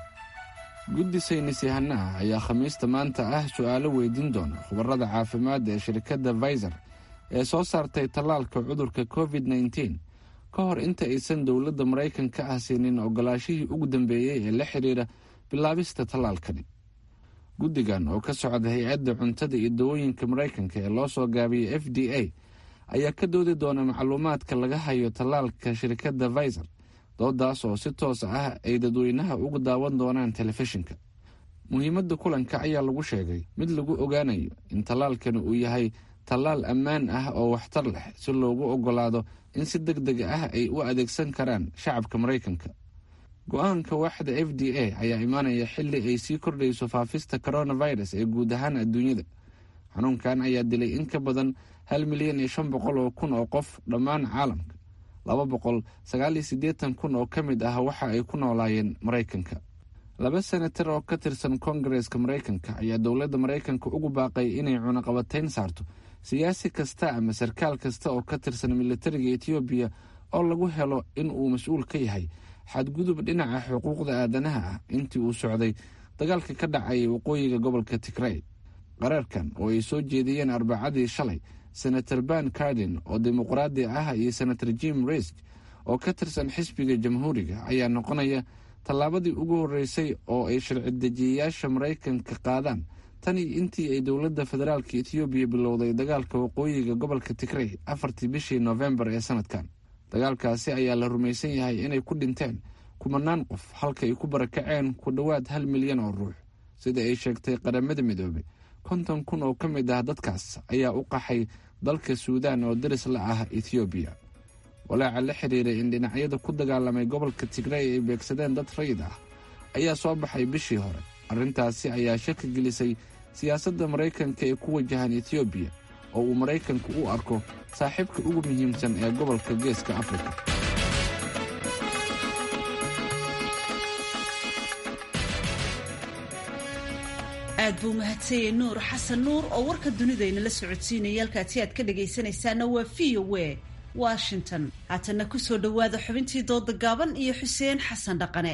guddi saynis yahanaha ayaa khamiista maanta ah su-aalo weydiin doona khubarada caafimaadda ee shirkadda faizer ee soo saartay tallaalka cudurka covid nteen ka hor inta aysan dowladda maraykanka ah siinin ogolaashihii ugu dambeeyey ee la xidhiira bilaabista tallaalkani guddigan oo ka socda hay-adda cuntada iyo dawooyinka maraykanka ee loo soo gaabiyey f d a ayaa ka doodi doona macluumaadka laga hayo tallaalka shirkadda faizer doodaas oo si toos ah ay dadweynaha ugu daawan doonaan telefishinka muhiimadda kulanka ayaa lagu sheegay mid lagu ogaanayo in tallaalkani uu yahay tallaal ammaan ah oo waxtar leh si loogu ogolaado in si deg deg ah ay u adeegsan karaan shacabka maraykanka go-aanka waaxda f d a ayaa imaanaya xili ay sii kordhayso faafista coronavirus ee guud ahaan adduunyada xanuunkan ayaa dilay in ka badan hal milyan iyo shan boqol oo kun oo qof dhammaan caalamka laba boqol sagaal iyo siddeetan kun oo ka mid ah waxa ay ku noolaayeen maraykanka laba senatar oo ka tirsan kongareska maraykanka ayaa dowladda maraykanka ugu baaqay inay cunaqabatayn saarto siyaasi kasta ama sarkaal kasta oo ka tirsan militariga etoobiya oo lagu helo in uu mas-uul ka yahay xadgudub dhinaca xuquuqda aadanaha ah intii uu socday dagaalka ka dhacayay waqooyiga gobolka tigrey qaraarkan oo ay soo jeediyeen arbacadii shalay senator ban cardin oo dimuqraadi ah iyo senator jim risk oo ka tirsan xisbiga jamhuuriga ayaa noqonaya tallaabadii ugu horreysay oo ay sharci dejiyayaasha maraykanka qaadaan tani intii ay dowladda federaalka etoobiya bilowday dagaalka waqooyiga gobolka tigrey afartii bishii noofembar ee sanadkan dagaalkaasi ayaa la rumaysan yahay inay ku dhinteen kumanaan qof halka ay ku barakaceen ku dhowaad hal milyan oo ruux sida ay sheegtay qaramada midoobay konton kun oo ka mid ah dadkaas ayaa u qaxay dalka suudaan oo daris la ah ethoobiya walaaca la xiriiray in dhinacyada ku dagaalamay gobolka tigrey ay beegsadeen dad rayid ah ayaa soo baxay bishii hore arrintaasi ayaa shaki gelisay siyaasadda maraykanka ee ku wajahan etoobiya oo uu maraykanku u arko saaxiibka ugu muhiimsan ee gobolka geeska afrika aad buu mahadsanyay nuur xasan nuur oo warka dunidayna la socodsiinaya halkaasi aad ka dhagaysanaysaana waa v o w washington haatanna kusoo dhowaada xubintii dooda gaaban iyo xuseen xasan dhaqane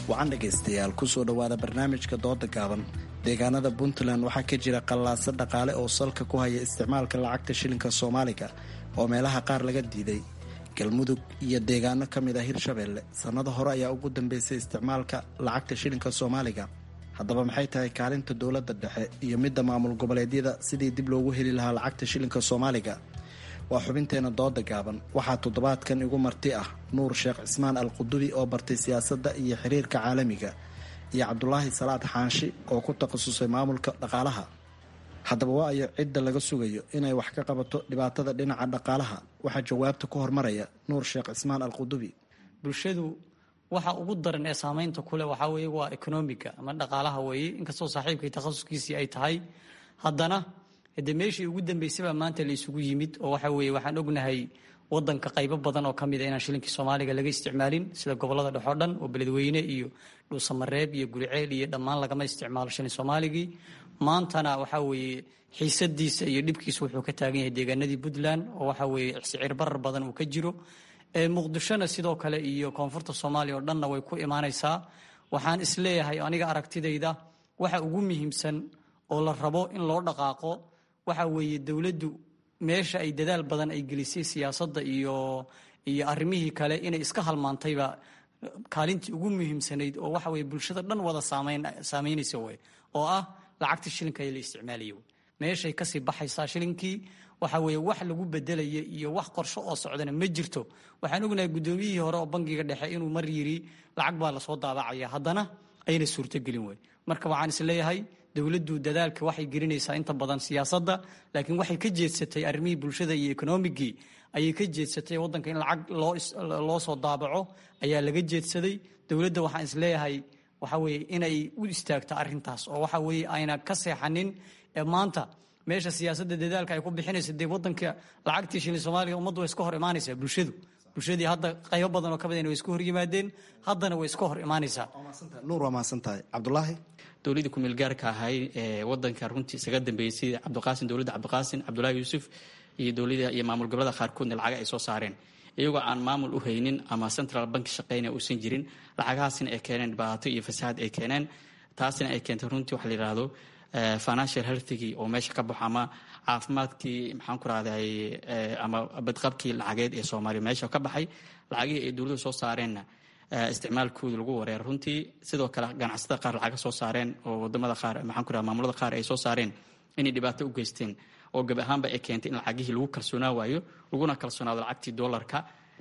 wacan dhegaystayaal kusoo dhowaada barnaamijka dooda gaaban deegaanada puntland waxaa ka jira qallaaso dhaqaale oo salka ku haya isticmaalka lacagta shilinka soomaaliga oo meelaha qaar laga diiday galmudug iyo deegaano ka mid ah hirshabeelle sannado hore ayaa ugu dambeysay isticmaalka lacagta shilinka soomaaliga haddaba maxay tahay kaalinta dowladda dhexe iyo midda maamul goboleedyada sidii dib loogu heli lahaa lacagta shilinka soomaaliga waa xubinteena dooda gaaban waxaa toddobaadkan igu marti ah nuur sheekh cismaan al qudubi oo bartay siyaasadda iyo xiriirka caalamiga iyo cabdulaahi salaad xaanshi oo ku takhasusay maamulka dhaqaalaha haddaba waa ayo cidda laga sugayo inay wax ka qabato dhibaatada dhinaca dhaqaalaha waxaa jawaabta ku hormaraya nuur sheekh cismaan al qudubi bulshadu waxa ugu daran ee saamaynta kuleh waxaa weeye waa ekonomiga ama dhaqaalaha weeye inkastoo saaxiibkay takhasuskiisii ay tahay haddana de meeshii ugu dambeysabaa maanta la isugu yimid oo waxa weeye waxaan ognahay wadanka qaybo badan oo kamid a inaan shilinkii soomaaliga laga isticmaalin sida gobolada dhexoo dhan oo beledweyne iyo dhuusamareeb iyo guriceel iyo dhammaan lagama isticmaalo shilin soomaaligii maantana waxa weeye xiisadiisa iyo dhibkiisa wuxuu ka taagan yahay deegaanadii puntland oo waxa weeye sicir barar badan uu ka jiro muqdishona sidoo kale iyo koonfurta soomaaliya oo dhanna way ku imaanaysaa waxaan isleeyahay aniga aragtidayda waxa ugu muhiimsan oo la rabo in loo dhaqaaqo waxa weeye dowladdu meesha ay dadaal badan ay gelisay siyaasadda iyo iyo arrimihii kale inay iska halmaantayba kaalintii ugu muhiimsanayd oo waxa weye bulshada dhan wada saamayn saamaynaysa wey oo ah lacagta shilinka ee la isticmaalaya wey meeshay kasii baxaysaa shilinkii waxa weeye wax lagu bedelaya iyo wax qorsho oo socdana ma jirto waxaan ognahay guddoomiyihii hore oo bangiga dhexe inuu mar yiri lacag baa lasoo daabacaya haddana ayna suurtogelin wey marka waxaan is leeyahay dowladdu dadaalka waxay gelinaysaa inta badan siyaasadda laakiin waxay ka jeedsatay arrimihii bulshada iyo ekonomigii ayay ka jeedsatay waddanka in lacag loo soo daabaco ayaa laga jeedsaday dowladda waxaan is leeyahay waxa weeye inay u istaagto arrintaas oo waxa weeye ayna ka seexanin ee maanta meesha siyaasadda dadaalka ay ku bixinayso dee waddanka lacagtii shilin soomaaliga ummaddu way iska hor imaanaysaa bulshadu bulshadii hadda qaybo badan oo ka badan way iska hor yimaadeen haddana way iska hor imaanaysaa nuur waa mahadsan tahay cabdulaahi dowladii kumeel gaarka ahay ee wadanka runtii isaga dambeeyey sida cabdiqaasin dowladda cabdiqaasin cabdulaahi yuusuf iyo dowlada iyo maamul gobolada qaarkoodna lacaga ay soo saareen iyagoo aan maamul u haynin ama central bank shaqeyna uusan jirin lacagahaasina ay keeneen dhibaato iyo fasahaad ay keeneen taasina ay keentay runtii waxa la yidhaahdo financial healthigii oo meesha ka baxo ama caafimaadkii maxaan ku rahday ama badqabkii lacageed ee soomaaliya meesha ka baxay lacagihii ay dowladdu soo saareenna isticmaalkooda lagu wareer runtii sidoo kale ganacsatada qaar lacaga soo saareen oo wadamada qaar maxaan ku raha maamulada qaar ay soo saareen inay dhibaato u geysteen oo gab ahaanba ay keentay in lacagihii lagu kalsoonaa waayo laguna kalsoonaado lacagtii dollarka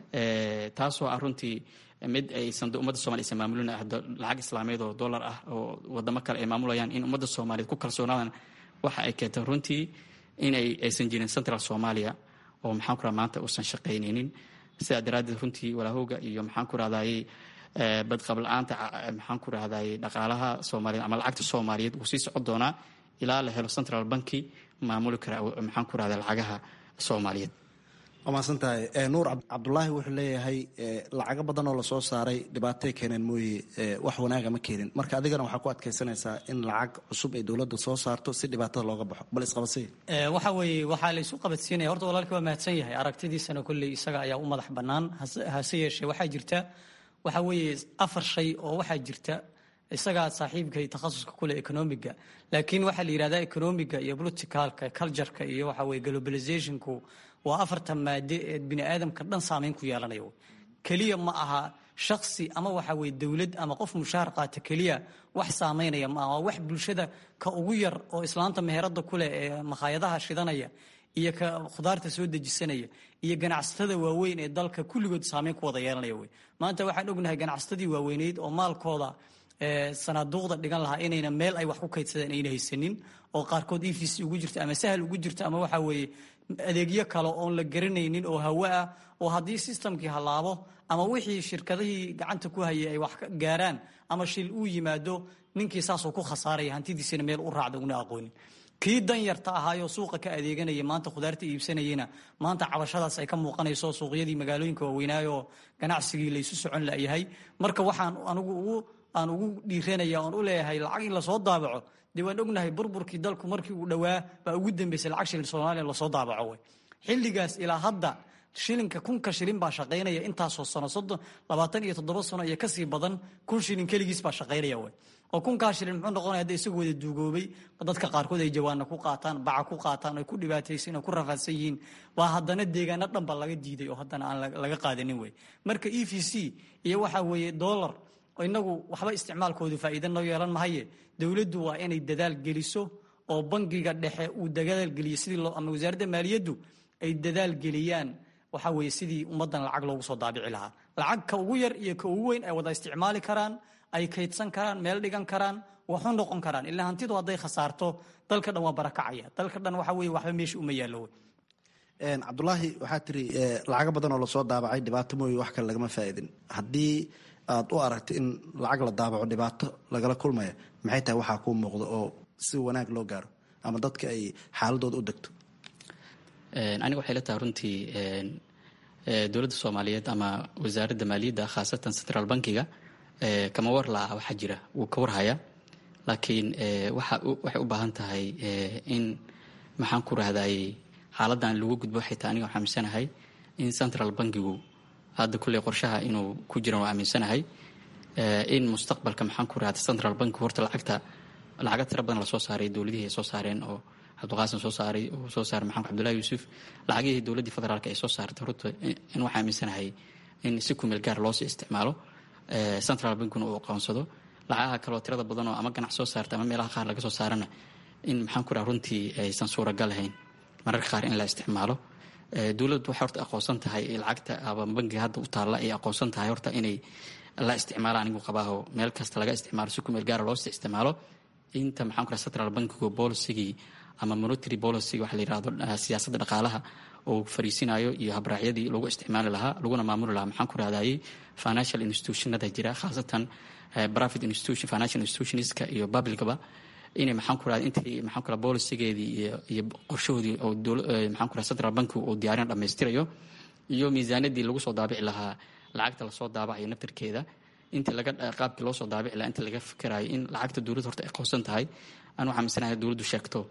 taasoo ah runtii mid aysan ummadda somalia aysan maamulin lacag islaameed oo dollar ah oo wadamo kale ay maamulayaan in ummadda soomaaliyeed ku kalsoonaadaan waxa ay keentay runtii inay aysan jirin central soomaaliya oo maxaan ku raha maanta uusan shaqaynaynin sidaa daraaddeed runtii walaahooga iyo maxaan ku rahdaayey badqab la-aanta maxaan ku rahdaayey dhaqaalaha soomaaliyeed ama lacagta soomaaliyeed wuu sii socon doonaa ilaa la helo central banki maamuli kara maxaan ku rahdaa lacagaha soomaaliyeed waa mahadsan tahay nuur cabdulaahi wuxuu leeyahay lacago badan oo lasoo saaray dhibaatay keeneen mooye wax wanaaga ma keenin marka adigana waxaa ku adkaysanaysaa in lacag cusub ay dowladda soo saarto si dhibaatada looga baxo bal isqabadsiy waxa weeye waxaa la isu qabadsiinaya horta walaalkii waa mahadsan yahay aragtidiisana kolley isaga ayaa u madax bannaan hase yeeshee waxaa jirta waxa weeye afar shay oo waxaa jirta isagaa saaxiibkay takhasuska kule economiga laakiin waxaa la yidhahdaa economiga iyo politicalka cultureka iyo waxa weye globalizationku waa afarta maade ee bini aadamka dhan saameyn ku yeelanaya keliya ma aha shaksi ama waxa weye dowlad ama qof mushaar qaata keliya wax saameynaya ma aha waa wax bulshada ka ugu yar oo islaanta meherada kuleh ee makhaayadaha shidanaya iyo ka khudaarta soo dejisanaya iyo ganacsatada waaweyn ee dalka kulligood saameyn ku wada yeelanaya wey maanta waxaan ognahay ganacsatadii waaweyneyd oo maalkooda sanaaduuqda dhigan lahaa inayna meel ay wax ku kaydsadeen ayna haysanin oo qaarkood e v c ugu jirto ama sahal ugu jirto ama waxa weeye adeegyo kale oon la garanaynin oo hawo ah oo haddii sistamkii hallaabo ama wixii shirkadihii gacanta ku hayay ay wax gaaraan ama shil uu yimaado ninkii saasoo ku khasaaraya hantidiisina meel u raacda una aqoonin kii dan yarta ahaayoo suuqa ka adeeganaya maanta khudaarta iibsanayena maanta cabashadaas ay ka muuqanayso suuqyadii magaalooyinka waaweynaayo ganacsigii laysu socon layahay marka waxaan anigu ugu aan ugu dhiiranaya oon u leeyahay lacag in lasoo daabaco dee waan ognahay burburkii dalku markii uu dhowaa baa ugu dambeysay lacag shilin soomaaliya lasoo daabaco wey xilligaas ilaa hadda shilinka kunka shilin baa shaqaynaya intaasoo sano soddon labaatan iyo toddoba sano iyo kasii badan kun shilin keligiis baa shaqaynaya way oo kunkaa shilin muxuu noqonaya hadda isagu wada duugoobay dadka qaarkood ay jawaana ku qaataan baca ku qaataan ay ku dhibaataysan oo ku rafaadsan yihiin waa haddana deegaano dhanba laga diiday oo haddana aan laga qaadanin wey marka e v c iyo waxa weeye dollar inagu waxba isticmaalkoodu faa'iida noo yeelan mahaye dowladdu waa inay dadaal geliso oo bangiga dhexe uu dadaal geliyo sidii loo ama wasaaradda maaliyaddu ay dadaal geliyaan waxa weeye sidii ummaddan lacag loogu soo daabici lahaa lacag ka ugu yar iyo ka ugu weyn ay wada isticmaali karaan ay kaydsan karaan meel dhigan karaan waxu noqon karaan ilaa hantidu hadday khasaarto dalka dhan waa barakacaya dalka dhan waxa weye waxba meesha uma yaallo cabdulaahi waxaa tiri lacago badan oo lasoo daabacay dhibaato mooye wax kale lagama faa'iidin haddii aad u aragto in lacag la daabaco dhibaato lagala kulmaya maxay tahay waxaa kuu muuqda oo si wanaag loo gaaro ama dadka ay xaaladooda u degto aniga waxay la tahay runtii dowladda soomaaliyeed ama wasaaradda maaliyadda khaasatan central bankiga kama war la-ah waxaa jira wuu ka warhayaa laakiin waxay u baahan tahay in maxaan ku rahday xaaladan lagu gudbo waxay tahay aniga waxaa aaminsanahay in central bankigu hadda kulley qorshaha inuu ku jiran waa aaminsanahay in mustaqbalka maxaan ku rahda central bankigu horta lacagta lacaga tira badan lasoo saaray dowladihii ay soo saareen oo cabdiqaasim soo saaray uu soo saaray maxamed cabdullahi yuusuf lacagihii dowladdii federaalk ay soo saartay horta in waxaa aaminsanahay in si kumeel gaar loosii isticmaalo central bankuna uu aqoonsado lacagaha kaloo tirada badan oo ama ganac soo saarta ama meelaha qaar laga soo saarana in maxaan ku raha runtii aysan suuragal ahayn mararka qaar in la isticmaalo dowladdu waxay horta aqoonsan tahay lacagta ama bankiga hadda u taalla ay aqoonsan tahay horta inay la isticmaalo anigu qabaaho meel kasta laga isticmaalo si kumeel gaara loosii isticmaalo inta maxaan ku raha central bankigu bolisigii ama monetary policy waxa la yirahdo siyaasadda dhaqaalaha oo fariisinayo iyo habraacyadii lagu isticmaali lahaa laguna maamuli lahaa maxaan ku rahdayay financial institutionada jira khaasatan private institution financial institutionska iyo publicba inay maxaan ku rahda intii maxaan ku raha bolicigeedii iyo iyo qorshahoodii oo maxaan ku raha central bankigu uu diyaarin dhammaystirayo iyo miisaaniyadii lagu soo daabici lahaa lacagta lasoo daabacayo naftarkeeda intii laga qaabkii loo soo daabici lahaa inta laga fikirayo in lacagta dowladda horta ay qoonsan tahay aan waxaa minsanahay dowladdu sheegto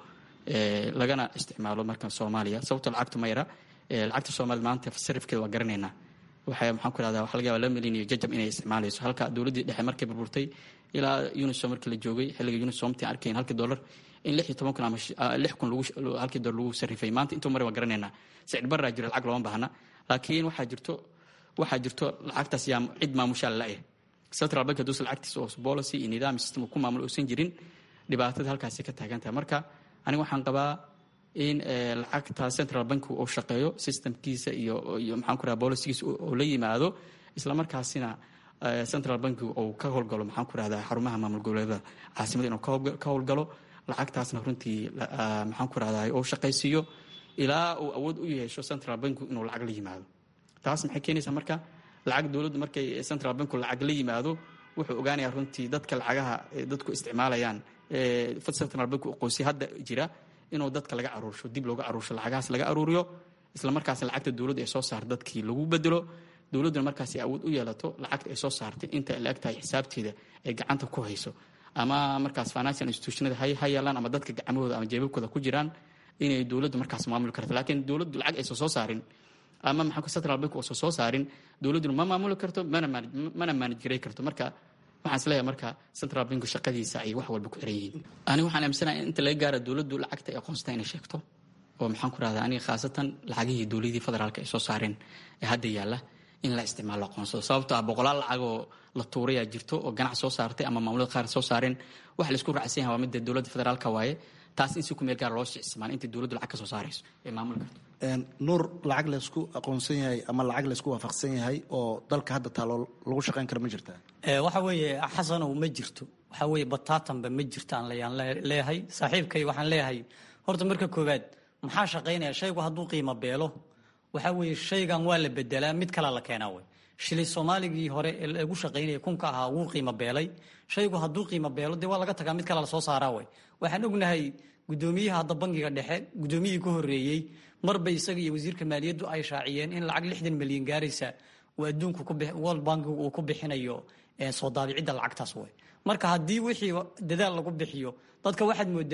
lagana isticmaalo marka soomaaliya sababto lacagtu mayra lacagta soomaliya maanta sarifkeeda waa garanaynaa waxay maxaan ku rahdaa waxa laga yaba laba milyan iyo jajab inay isticmaalayso halka dowladdii dhexe markay burburtay ilaa unisom markii la joogay xilliga unisomti arkayn halkii dollar in lix iyo toban kun ama lix kun lagu halkii dollar lagu sarifay maanta intuu mari waa garanaynaa sicir barraa jiro lacag looma baahna laakiin waxaa jirto waxaa jirto lacagtaas yaa cid maamushaa la-eh central bank haduusa lacagtiisa oo policy iyo nidaam system ku maamulo uusan jirin dhibaatada halkaasi ka taagan tahay marka aniga waxaan qabaa in lacagta central bank uu shaqeeyo systemkiisa iyo iyo maxaan ku raha bolicigiisa oo la yimaado isla markaasina central bank uu ka howlgalo maxaan ku rahdaa xarumaha maamul goboleedada caasimada inuu ka howlgalo lacagtaasna runtii maxaan ku rahdaa uu shaqaysiiyo ilaa uu awood u yeesho central bank inuu lacag la yimaado taas maxay keenaysaa marka lacag dowladdu markay central banku lacag la yimaado wuxuu ogaanayaa runtii dadka lacagaha dadku isticmaalayaan central bank qoysya hadda jira inuu dadka laga aruursho dib looga aruursho lacagahaas laga aruuriyo isla markaas lacagta dowladda ay soo saarto dadkii lagu bedelo dowladduna markaas awood u yeelato lacagta ay soo saartay inta la eg tahay xisaabteeda ay gacanta ku hayso ama markaas financial institutionada ha yeelaan ama dadka gacmahooda ama jeebabkooda ku jiraan inay dowladdu markaas maamuli karto laakiin dowladdu lacag aysan soo saarin ama maxaa central bank uusan soo saarin dowladduna ma maamuli karto mana maanijgaray karto marka waxaan isleeyahay marka central bank shaqadiisa ay wax walba ku xiran yihiin aniga waxaan aaminsanahay inta laga gaara dowladdu lacagta ay aqoonsata inay sheegto oo maxaan ku rahdaa aniga khaasatan lacagihii dowladii federaalka ay soo saareen ee hadda yaalla in la isticmaalo aqoonsado sababto ah boqolaal lacag oo la tuurayaa jirto oo ganac soo saartay ama maamulada qaar soo saareen waxa laisku raacsan yahay waa midda dowladda federaalka waaye taas in si ku meel gaar loo isticmaalo inta dowladdu lacag ka soo saarayso ee maamuli karto nuur lacag laysku aqoonsan yahay ama lacag laysku waafaqsan yahay oo dalka hadda taalo lagu shaqayn karo ma jirtaa waxa weeye xasanow ma jirto waxa weeye bataatanba ma jirto aan layaan leeyahay saaxiibkay waxaan leeyahay horta marka koowaad maxaa shaqaynaya shaygu hadduu qiimo beelo waxa weeye shaygan waa la bedelaa mid kalea la keenaa wey shilay soomaaligii hore ee lagu shaqaynaya kunka ahaa wuu qiimo beelay shaygu hadduu qiimo beelo dee waa laga tagaa mid kale lasoo saaraa wey waxaan ognahay gudoomiyaha hadda bangiga dhexe gudoomiyihii ka horeeyey marba isaga iyo wasiirka maaliyaddu ay shaaciyeen in lacag lixdan milyan gaaraysa uu adduunku world bankigu uu ku bixinayo soo daabicidda lacagtaas wey marka haddii wixii dadaal lagu bixiyo dadka waxaad moodaa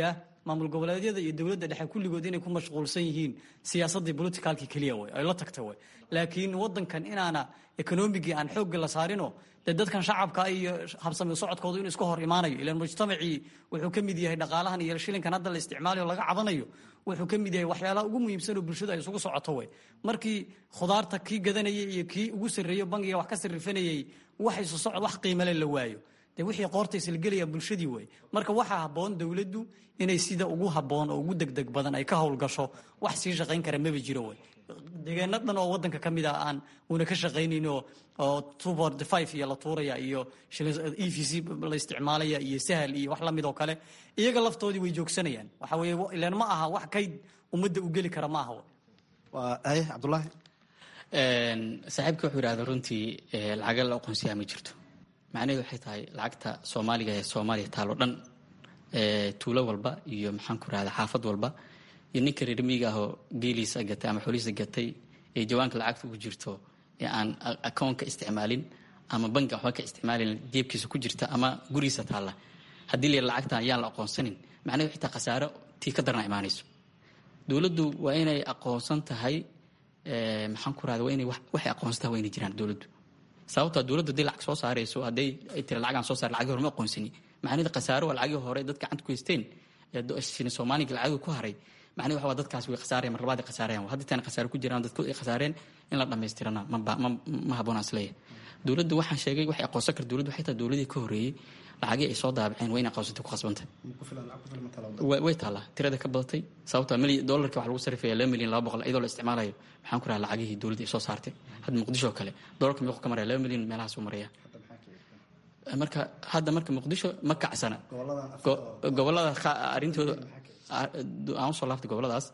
maamul goboleedyada iyo dowladda dhexe kulligood inay ku mashquulsan yihiin siyaasadii politicalki keliya way ay la tagta way laakiin wadankan inaana ekonomigii aan xoogga la saarino dee dadkan shacabka iyo habsami socodkoodu inuu iska hor imaanayo ilaan mujtamacii wuxuu ka mid yahay dhaqaalahan iyo shilinkan hadda la isticmaalayo laga cabanayo wuxuu ka mid yahay waxyaalaha ugu muhiimsan oo bulshada ay isugu socoto way markii khudaarta kii gadanayay iyo kii ugu sarreeyo bangiga wax ka sarrifanayay wax isu socod wax qiimale la waayo de wixii qoorta islagelaya bulshadii wey marka waxaa habboon dowladdu inay sida ugu habboon oo ugu degdeg badan ay ka howlgasho wax sii shaqayn kara maba jiro wey deegaano dhan oo wadanka ka mid ah aan una ka shaqaynayn oo tubord five iyo la tuuraya iyo e v c la isticmaalaya iyo sahal iyo wax lamid oo kale iyaga laftoodii way joogsanayaan waxa weye ilaan ma aha wax kayd ummadda u geli kara ma aha waa aye cabdulaahi saaxiibka wuxuu yidhahda runtii lacaga la aqoonsiyaa ma jirto macnaheedu waxay tahay lacagta soomaaliga ee soomaaliya taalo dhan tuulo walba iyo maxaan ku rahda xaafad walba iyo ninka reer miyiga ahoo geeliisa gatay ama xoolihiisa gatay ee jawaanka lacagta ugu jirto ee aan akoonka isticmaalin ama bankiga waxba ka isticmaalin jeebkiisa ku jirta ama gurigiisa taalla haddii la lacagtan ayaan la aqoonsanin macnaheedu waxay tahay khasaaro tii ka darna imaanayso dowladdu waa inay aqoonsan tahay maxaan ku rahda waa inay waxay aqoonsan tahay waa inay jiraan dowladdu sababtaa dowladdu hadday lacag soo saarayso hadday ay tiri lacagaan soo saar lacagii hore ma aqoonsani macnaheedu khasaaro waa lacagii hore dad gacanta ku haysteen ee soomaaliga lacagii ku haray macnahedu waxa waa dadkaas way khasaarayaan mar labaad ay khasaarayaan haddii taana khasaaro ku jiraan dadkood ay khasaareen in la dhammaystirana ma ma habboon aan isleeyahay dowladdu waxaan sheegay waxay aqoonsan karta dowladdu waxay tahay dowladii ka horreeyey lacagii ay soo daabaceen waa in aqoonsatay ku khasbantay way taallaa tirada ka badatay sababtoo milyan dollarkii waxa lagu sarifaya laba milyan laba boqol iyadoo la isticmaalayo maxaan ku raha lacagihii dowladda ay soo saartay hadda muqdisho oo kale dollarka meequu ka maraya laba milyan meelahaas uu maraya marka hadda marka muqdisho ma kacsana gobolada arrintooda aan usoo laaftay goboladaas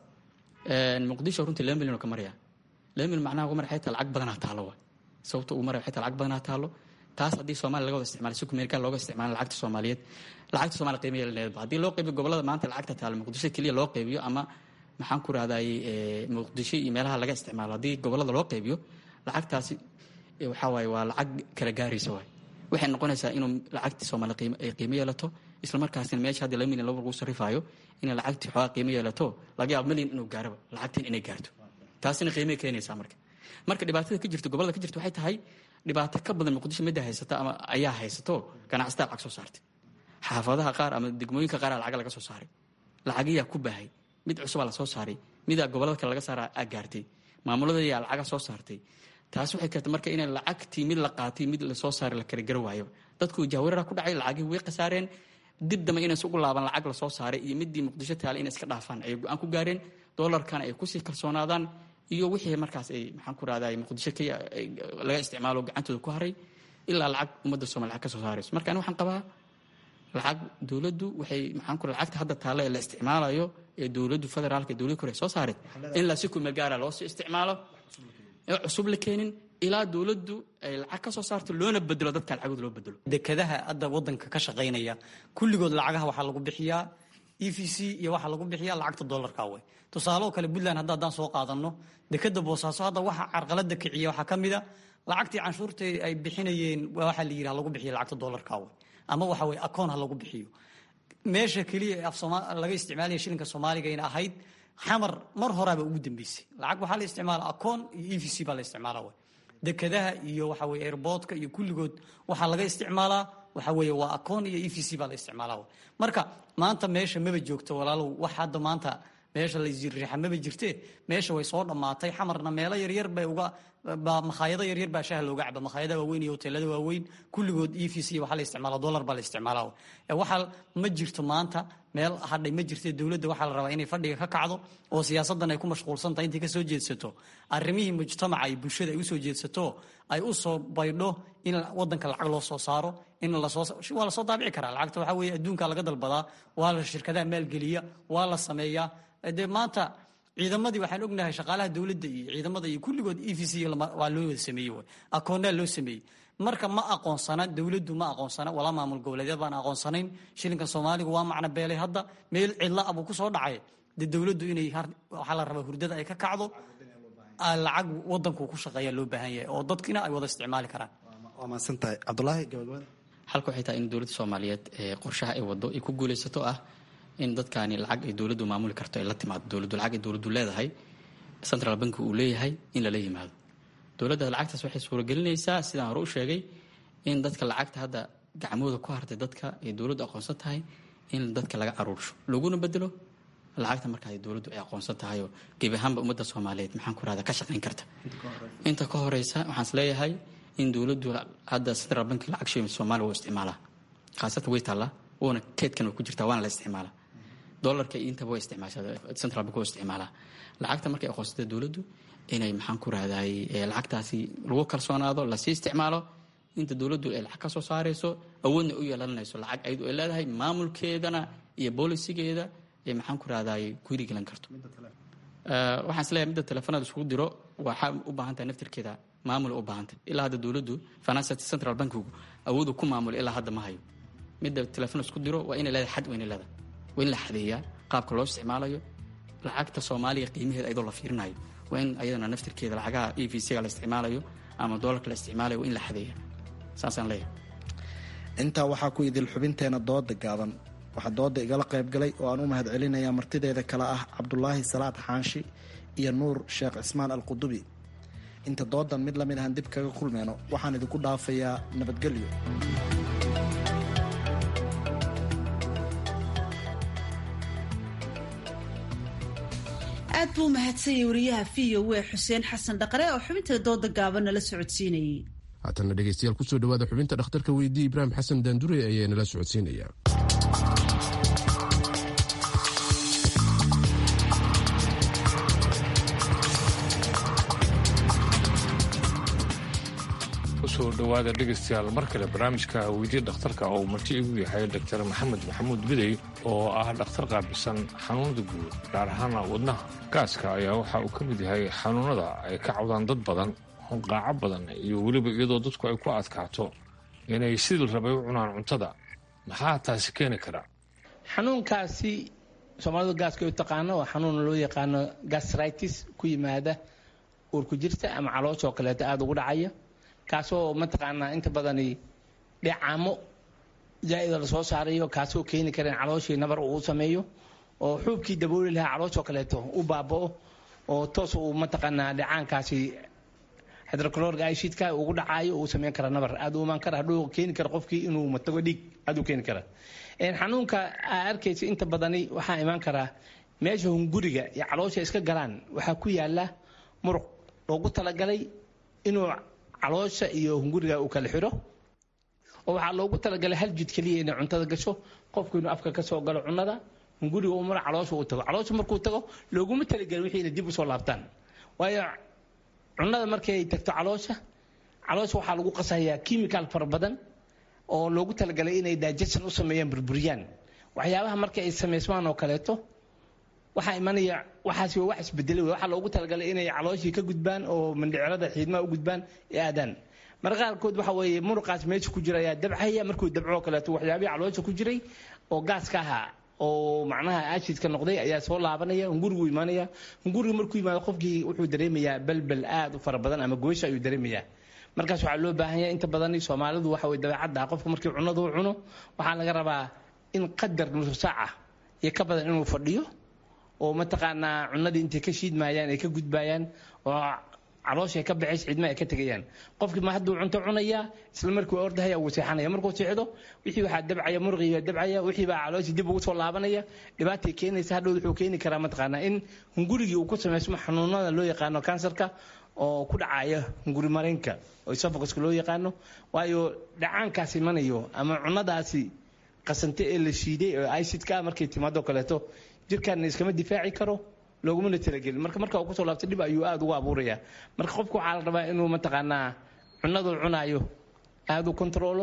muqdisho runtii laba milyan oo ka maraya laba milyan macnaha ugu maraya xaytaa lacag badanaa taalo wa sababta ugu maraya xaytaa lacag badanaa taalo taas haddii soomalia laga wada isticmaalo si kumeerika looga isticmaalo lacagta soomaaliyeed lacagta soomaaliya qiima yeelaneedba haddii loo qaybiyo gobolada maanta lacagta taalo muqdisho keliya loo qaybiyo ama maxaan ku rahday muqdisho iyo meelaha laga isticmaalo haddii gobolada loo qaybiyo lacagtaasi waxaa waaye waa lacag kala gaaraysa waay waxay noqonaysaa inuu lacagtii soomaaliya qiimo ay qiimo yeelato isla markaasina meesha haddii laba milyan laba lagu sarrifaayo inay lacagtii xoogaa qiimo yeelato laga yaabo milyan inuu gaaraba lacagtiin inay gaarto taasina qiimay keenaysaa marka marka dhibaatada ka jirto gobolada ka jirto waxay tahay dhibaato ka badan muqdisho midda haysata ama ayaa haysato ganacsataa lacag soo saartay xaafadaha qaar ama degmooyinka qaar lacaga laga soo saaray lacagiyaa ku baahay mid cusubaa la soo saaray midaa gobolada kale laga saara aa gaartay maamuladayaa lacaga soo saartay taas waxay keentay marka inay lacagtii mid la qaatay mid lasoo saaray la kala gara waayo dadku jahwareera ku dhacay lacagii way khasaareen dib dambe inaysa ugu laaban lacag lasoo saaray iyo midii muqdisho taale inay iska dhaafaan ayay go-aan ku gaareen doolarkana ay kusii kalsoonaadaan iyo wixii markaas ay maxaan ku rahda muqdisho k laga isticmaalo gacantooda ku haray ilaa lacag ummadda soomaliya lacag ka soo saarayso marka ani waxaan qabaa lacag dowladdu waxay maxaan ku lacagta hadda taale ee la isticmaalayo ee dowladdu federaalka ee dowladda kore soo saaray in la si kumeel gaara loo sii isticmaalo ee cusub la keenin ilaa dowladdu ay lacag ka soo saarto loona bedelo dadka lacagooda loo bedelo dekadaha hadda wadanka ka shaqaynaya kulligood lacagaha waxaa lagu bixiyaa e v c iyo waxaa lagu bixiyaa lacagta dollarka wey tusaaloo kale puntland hadda haddaan soo qaadano dekada boosaaso hadda waxa carqalada kiciya waxaa ka mid a lacagtii canshuurta ay bixinayeen waxaa la yidhaha lagu bixiya lacagta dollarka wey ama waxa weye akoon ha lagu bixiyo meesha keliya ee af sooma laga isticmaalaya shilinka soomaaliga ina ahayd xamar mar horaaba ugu dambeysay lacag waxaa la isticmaala akoon iyo e v c baa la isticmaala wey dekadaha iyo waxa weye airboodka iyo kulligood waxaa laga isticmaalaa waxa weeye waa akoon iyo e v c baa la isticmaalaa wey marka maanta meesha maba joogto walaalow wax hadda maanta meesha layriixa maba jirte meesha way soo dhammaatay xamarna meelo yaryar bay uga makhaayado yaryar baa shaha looga caba makhaayada waaweyn iyo hoteelada waaweyn kulligood e v c waxaa la isticmaala dollar baa la isticmaala waxaa ma jirto maanta meel hadhay ma jirte dowladda waxaa la rabaa inay fadhiga ka kacdo oo siyaasaddan ay ku mashquulsan tahay intay ka soo jeedsato arrimihii mujtamaca iyo bulshada ay usoo jeedsato ay u soo baydho in wadanka lacag loo soo saaro in lasoo waa lasoo daabici karaa lacagta waxaa weeye adduunka laga dalbadaa waa la shirkadaha maalgeliya waa la sameeyaa dee maanta ciidamadii waxaan ognahay shaqaalaha dowladda iyo ciidamada iyo kulligood e v c waa loo wada sameeyey way akoonnaa loo sameeyey marka ma aqoonsana dowladdu ma aqoonsana walaa maamul goboleedyad baan aqoonsanayn shilinka soomaaligu waa macno beelay hadda meel cidla abuu ku soo dhacay dee dowladdu inay waxaa la rabaa hurdada ay ka kacdo lacag wadanku ku shaqeeya loo baahan yahay oo dadkina ay wada isticmaali karaan waa mahadsantahay cabdulaahi gabagabada halka waxay tahay in dowladda soomaaliyeed qorshaha ay wado ay ku guulaysato ah in dadkaani lacag ay dowladdu maamuli karto ay la timaado dowladdu lacag ay dowladdu leedahay central bank uu leeyahay in lala yimaado dowladda lacagtaas waxay suuragelinaysaa sidaan hore u sheegay in dadka lacagta hadda gacmooda ku hartay dadka ay dowladdu aqoonsan tahay in dadka laga aruursho laguna bedelo lacagta marka ay dowladdu ay aqoonsan tahay oo gebi ahaanba ummadda soomaaliyeed maxaan ku rahda ka shaqayn karta inta ka horeysa waxaan is leeyahay in dowladdu hadda central bank lacag shilin soomaaliya wuu isticmaalaa khaasatan way taallaa wuuna keedkan way ku jirtaa waana la isticmaalaa dollarka iyo intaba way isticmaashaa central bank waa isticmaalaa lacagta markay aqoonsatay dowladdu inay maxaan ku rahday lacagtaasi lagu kalsoonaado lasii isticmaalo inta dowladdu ay lacag ka soo saarayso awoodna u yeelanayso lacag ayadu ay leedahay maamulkeedana iyo boolisigeeda ee maxaan ku rahday ku hirigelan karto waxaan is leeyahay midda telefoonada iskugu diro waxaa u baahan tahay naftirkeeda maamul u baahantay ilaa hadda dowladdu financial central bankigu awoodu ku maamul ilaa hadda ma hayo midda telefoon isku diro waa inay leedahay xad waa inay leedahay waa in la xadeeyaa qaabka loo isticmaalayo lacagta soomaaliya qiimaheeda ayadoo la fiirinayo waa in ayadana naftirkeeda lacagaha e v c-ga la isticmaalayo ama doolarka la isticmaalayo waa in la xadeeyaa saasaan leeyahay intaa waxaa ku idil xubinteena dooda gaaban waxaa dooda igala qaybgalay oo aan u mahad celinayaa martideeda kale ah cabdulaahi salaad xaanshi iyo nuur sheekh cismaan alqudubi inta doodan mid lamid ahan dib kaga kulmeyno waxaan idinku dhaafayaa nabadgelyo aad buu u mahadsanyay wariyaha v o w xuseen xasan dhaqare oo xubinta dooda gaaban nala socodsiinayay haatanna dhegeystayaal kusoo dhawaada xubinta dhakhtarka weydii ibraahim xasan daandure ayaa nala socodsiinaya kusoo dhowaada dhegaystayaal mar kale barnaamijka weydiya dhakhtarka oo marti igu yahay doctor maxamed maxamuud bidey oo ah dhakhtar qaabilsan xanuunada guud gaar ahaana wadnaha gaaska ayaa waxa uu ka mid yahay xanuunada ay ka cawdaan dad badan hunqaaco badan iyo weliba iyadoo dadku ay ku adkaato inay sidii rabay u cunaan cuntada maxaa taasi keeni kara xanuunkaasi soomaalidu gaaska u taqaano waa xanuun loo yaqaano gastritis ku yimaada uurku jirta ama calooshaoo kaleeto aada ugu dhacaya kaasoo mataqaanaa inta badani dheecaamo zaa'ida lasoo saarayo kaasoo keeni kara in calooshii nabar uu sameeyo oo xuubkii dabooli lahaa calooshoo kaleeto u baaba'o oo toos uu mataqaanaa dheecaankaasi hydrochloric acidka ugu dhacaayo uu sameyn kara nabar aada u imaan kara hadhuu keeni kara qofkii inuu matago dhiig aada u keeni kara xanuunka aa arkaysa inta badani waxaa imaan karaa meesha hunguriga iyo caloosha iska galaan waxaa ku yaala muruq loogu talagalay inuu caloosha iyo hunguriga uu kala xiro oo waxaa loogu talagalay hal jid keliya inay cuntada gasho qofku inuu afka ka soo galo cunada hunguriga uu maro caloosha uu tago caloosha markuu tago looguma talagelin wixii inay dib usoo laabtaan waayo cunada markay tagto caloosha caloosha waxaa lagu qasayaa chemical fara badan oo loogu talagalay inay digestion u sameeyaan burburiyaan waxyaabaha marka ay samaysmaan oo kaleeto waxaa imanaya waxaasi waa wax isbedelay waxaa loogu talagalay inay calooshii ka gudbaan oo mandhicirada xiidmaha u gudbaan ee aadaan marka qaarkood waxa weeye muruqaas meesha ku jira ayaa dabcaya markuu dabcoo kaleeto waxyaabihii caloosha ku jiray oo gaaska ahaa oo macnaha aashidka noqday ayaa soo laabanaya hungurigu imaanaya hungurigu markuu yimaado qofkii wuxuu dareemayaa balbal aad u fara badan ama goysha ayuu dareemayaa markaas waxaa loo baahan yahay inta badan soomaalidu waxa way dabeecadda qofka markii cunadu cuno waxaa laga rabaa in qadar nusu saaca iyo ka badan inuu fadhiyo oo mataqaanaa cunadii intay ka shiidmayaan ay ka gudbayaan oo caloosha ay ka baxays cidma ay ka tegayaan qofkii ma hadduu cunto cunaya isla markii waa ordahaya wuu seexanaya markuu seexdo wixii waxaa dabcaya muruqii baa dabcaya wixii baa calooshii dib ugu soo laabanaya dhibaatay keenaysa hadhow wuxuu keeni karaa mataqaanaa in hungurigii uu ku samaysmo xanuunada loo yaqaano kansarka oo ku dhacaya hunguri mareenka oo esophaguska loo yaqaano waayo dhacaankaas imanayo ama cunadaasi qasante ee la shiiday oo icidka markay timaado kaleeto jirkaana iskama difaaci karo loogumana talagelin marka marka uu kusoo laabto dhib ayuu aada ugu abuuraya marka qofku waxaa la rabaa inuu mataqaanaa cunadu cunaayo aada u kontrolo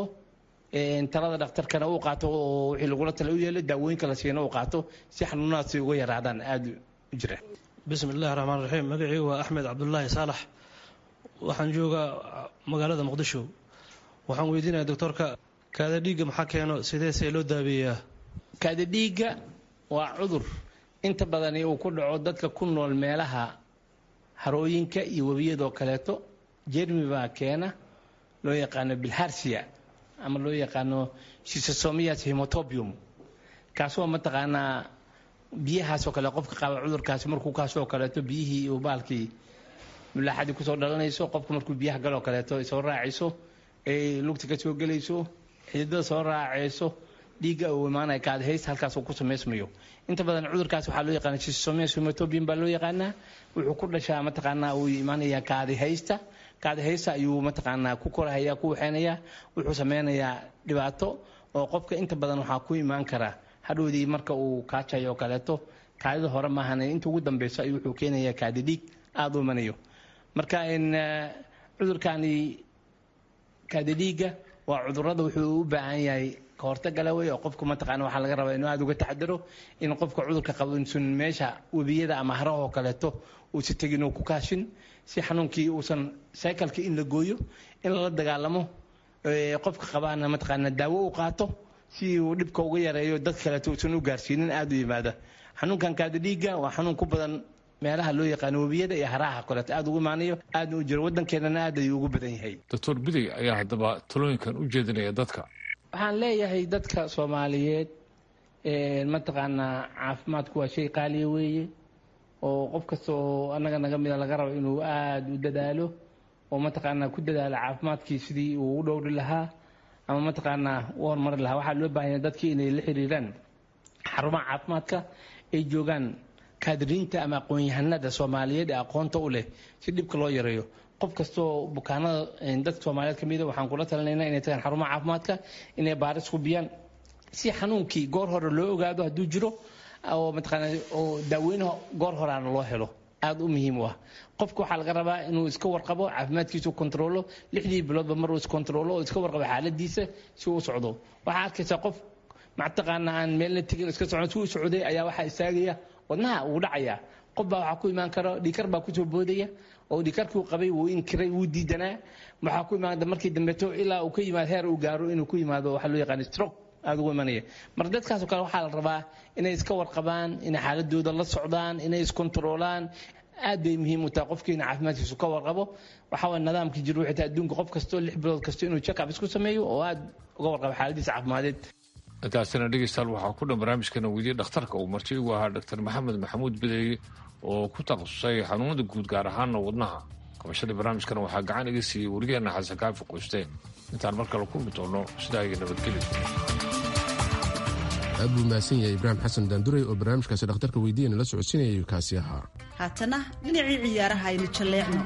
talada dhakhtarkana uu qaato oo wixii lagula tala u yeelo daawooyinka la siina uu qaato si xanuunahaasi uga yaraadaan aada u jira bismi illahi raxmaan raxiim magacii waa axmed cabdulaahi saalax waxaan joogaa magaalada muqdisho waxaan weydiinaya doctoorka kaada dhiigga maxaa keeno sideesee loo daabeeyaa kaada dhiigga waa cudur inta badani uu ku dhaco dadka ku nool meelaha harooyinka iyo webiyadoo kaleeto jermi baa keena loo yaqaano bilharsia ama loo yaqaano shisasomias hemotobium kaasoo mataqaanaa biyahaasoo kale qofka qaba cudurkaasi markuu kaasoo kaleeto biyihii iyo baalkii mulaaxadii kusoo dhalanayso qofka markuu biyaha galoo kaleeto soo raacayso ay lugta kasoo gelayso xididada soo raacayso dhiigga uu imaanaya kaadhays halkaas uu ku samaysmayo inta badan cudurkaas waxaa loo yaqaana schistosomias hematobian baa loo yaqaanaa wuxuu ku dhashaa mataqaanaa uu imaanaya kaadihaysta kaadihaysta ayuu mataqaanaa ku korahaya ku waxeynaya wuxuu sameynayaa dhibaato oo qofka inta badan waxaa ku imaan kara hadhowdii marka uu kaajayo oo kaleeto kaadida hore maahan inta ugu dambeyso ayuu wuxuu keenaya kaadi dhiig aada u imanayo marka cudurkani kaadi dhiigga waa cudurada wuxuu u baahan yahay kahortagala wey oo qofka mataqaana waxaa laga rabaa inuu aada uga taxadaro in qofka cudurka qabo insun meesha webiyada ama harahoo kaleeto uusa tegin oo ku kaashin si xanuunkii uusan cyclekii in la gooyo in lala dagaalamo qofka qabaana mataqaana daawo u qaato si uu dhibka uga yareeyo dad kaleeto uusan u gaarsiinin aada u yimaada xanuunkan kaadi dhiigga waa xanuun ku badan meelaha loo yaqaano webiyada iyo haraha kaleeto aada ugu imaanayo aadna u jiro waddankeenana aad ayuu ugu badan yahay doctor biday ayaa haddaba talooyinkan u jeedinaya dadka waxaan leeyahay dadka soomaaliyeed mataqaanaa caafimaadku waa shay qaaliya weeye oo qof kasta oo annaga naga mida laga rabo inuu aada u dadaalo oo mataqaanaa ku dadaalo caafimaadkii sidii uu u dhowri lahaa ama mataqaanaa u horumari lahaa waxaa loo baahanya dadkii inay la xiriiraan xarumaha caafimaadka ay joogaan kaadiriinta ama aqoon-yahanada soomaaliyeed ee aqoonta u leh si dhibka loo yareeyo qof kastoo bukaanada dadka soomaaliyeed kamida waxaan kula talinaynaa inay tagaan xarumaha caafimaadka inay baaris hubiyaan si xanuunkii goor hore loo ogaado hadduu jiro oo mataqaana oo daaweynaha goor horaana loo helo aada u muhiim u ah qofka waxaa laga rabaa inuu iska warqabo caafimaadkiisu kontrolo lixdii biloodba mar uu iskontrolo oo iska warqabo xaaladiisa si uu u socdo waxaa arkaysaa qof mataqaana aan meelna tegin iska socon si uu socday ayaa waxaa istaagaya wadnaha uu dhacaya qof baa waxaa ku imaan kara dhiikar baa kusoo boodaya oo dhiikarkii uu qabay wuu inkiray wuu diidanaa waxaa ku imaada markii dambeeto ilaa uu ka yimaado heer uu gaaro inuu ku yimaado waxaa loo yaqaan stroke aada ugu imanaya marka dadkaasoo kale waxaa la rabaa inay iska warqabaan inay xaaladooda la socdaan inay iskontaroolaan aad bay muhiim u tahay qofkiina caafimaadkiisu ka warqabo waxaa waye nidaamkii jir wixii tahay adduunka qof kastoo lix bilood kasto inuu check-up isku sameeyo oo aada uga warqabo xaaladiisa caafimadeed intaasina dhegeystayaal waxaa ku dhan barnaamijkana weydiye dhakhtarka uu marti igu ahaa doctor maxamed maxamuud bideeye oo ku takhasusay xanuunada guud gaar ahaana wadnaha qabashada barnaamijkana waxaa gacan iga siiyey werigeena xasan kaafi qoysteen intaan mar kale kulmi doono sidaa iyo nabadgelyo aad buu mahadsan yahay ibraahim xasan daanduray oo barnaamijkaasi dhakhtarka weydiiyana la socodsiinayay kaasi ahaa haatana dhinacii ciyaaraha aynu jalleecno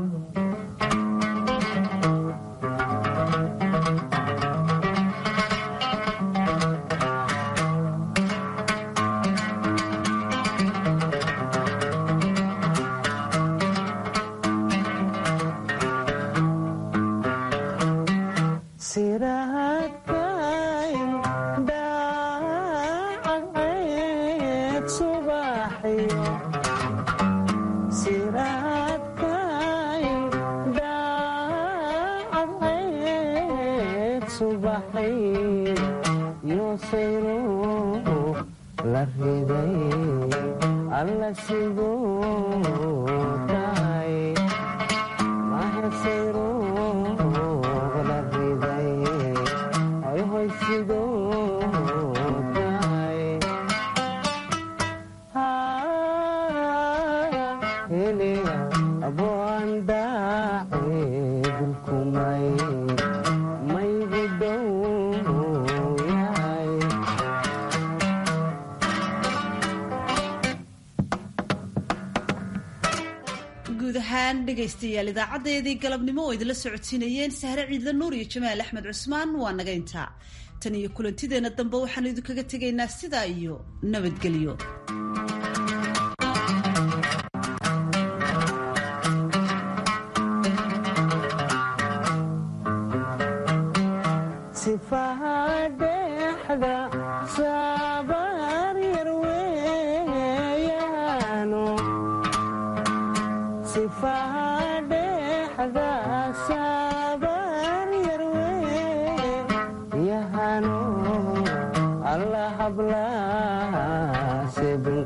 guud ahaan dhegaystayaal idaacadeedii galabnimo oo idinla socodsiinayeen sahre ciidla nuur iyo jamaal axmed cusmaan waa naga intaa tan iyo kulantideenna dambe waxaanu idinkaga tegaynaa sidaa iyo nabadgelyo allah habla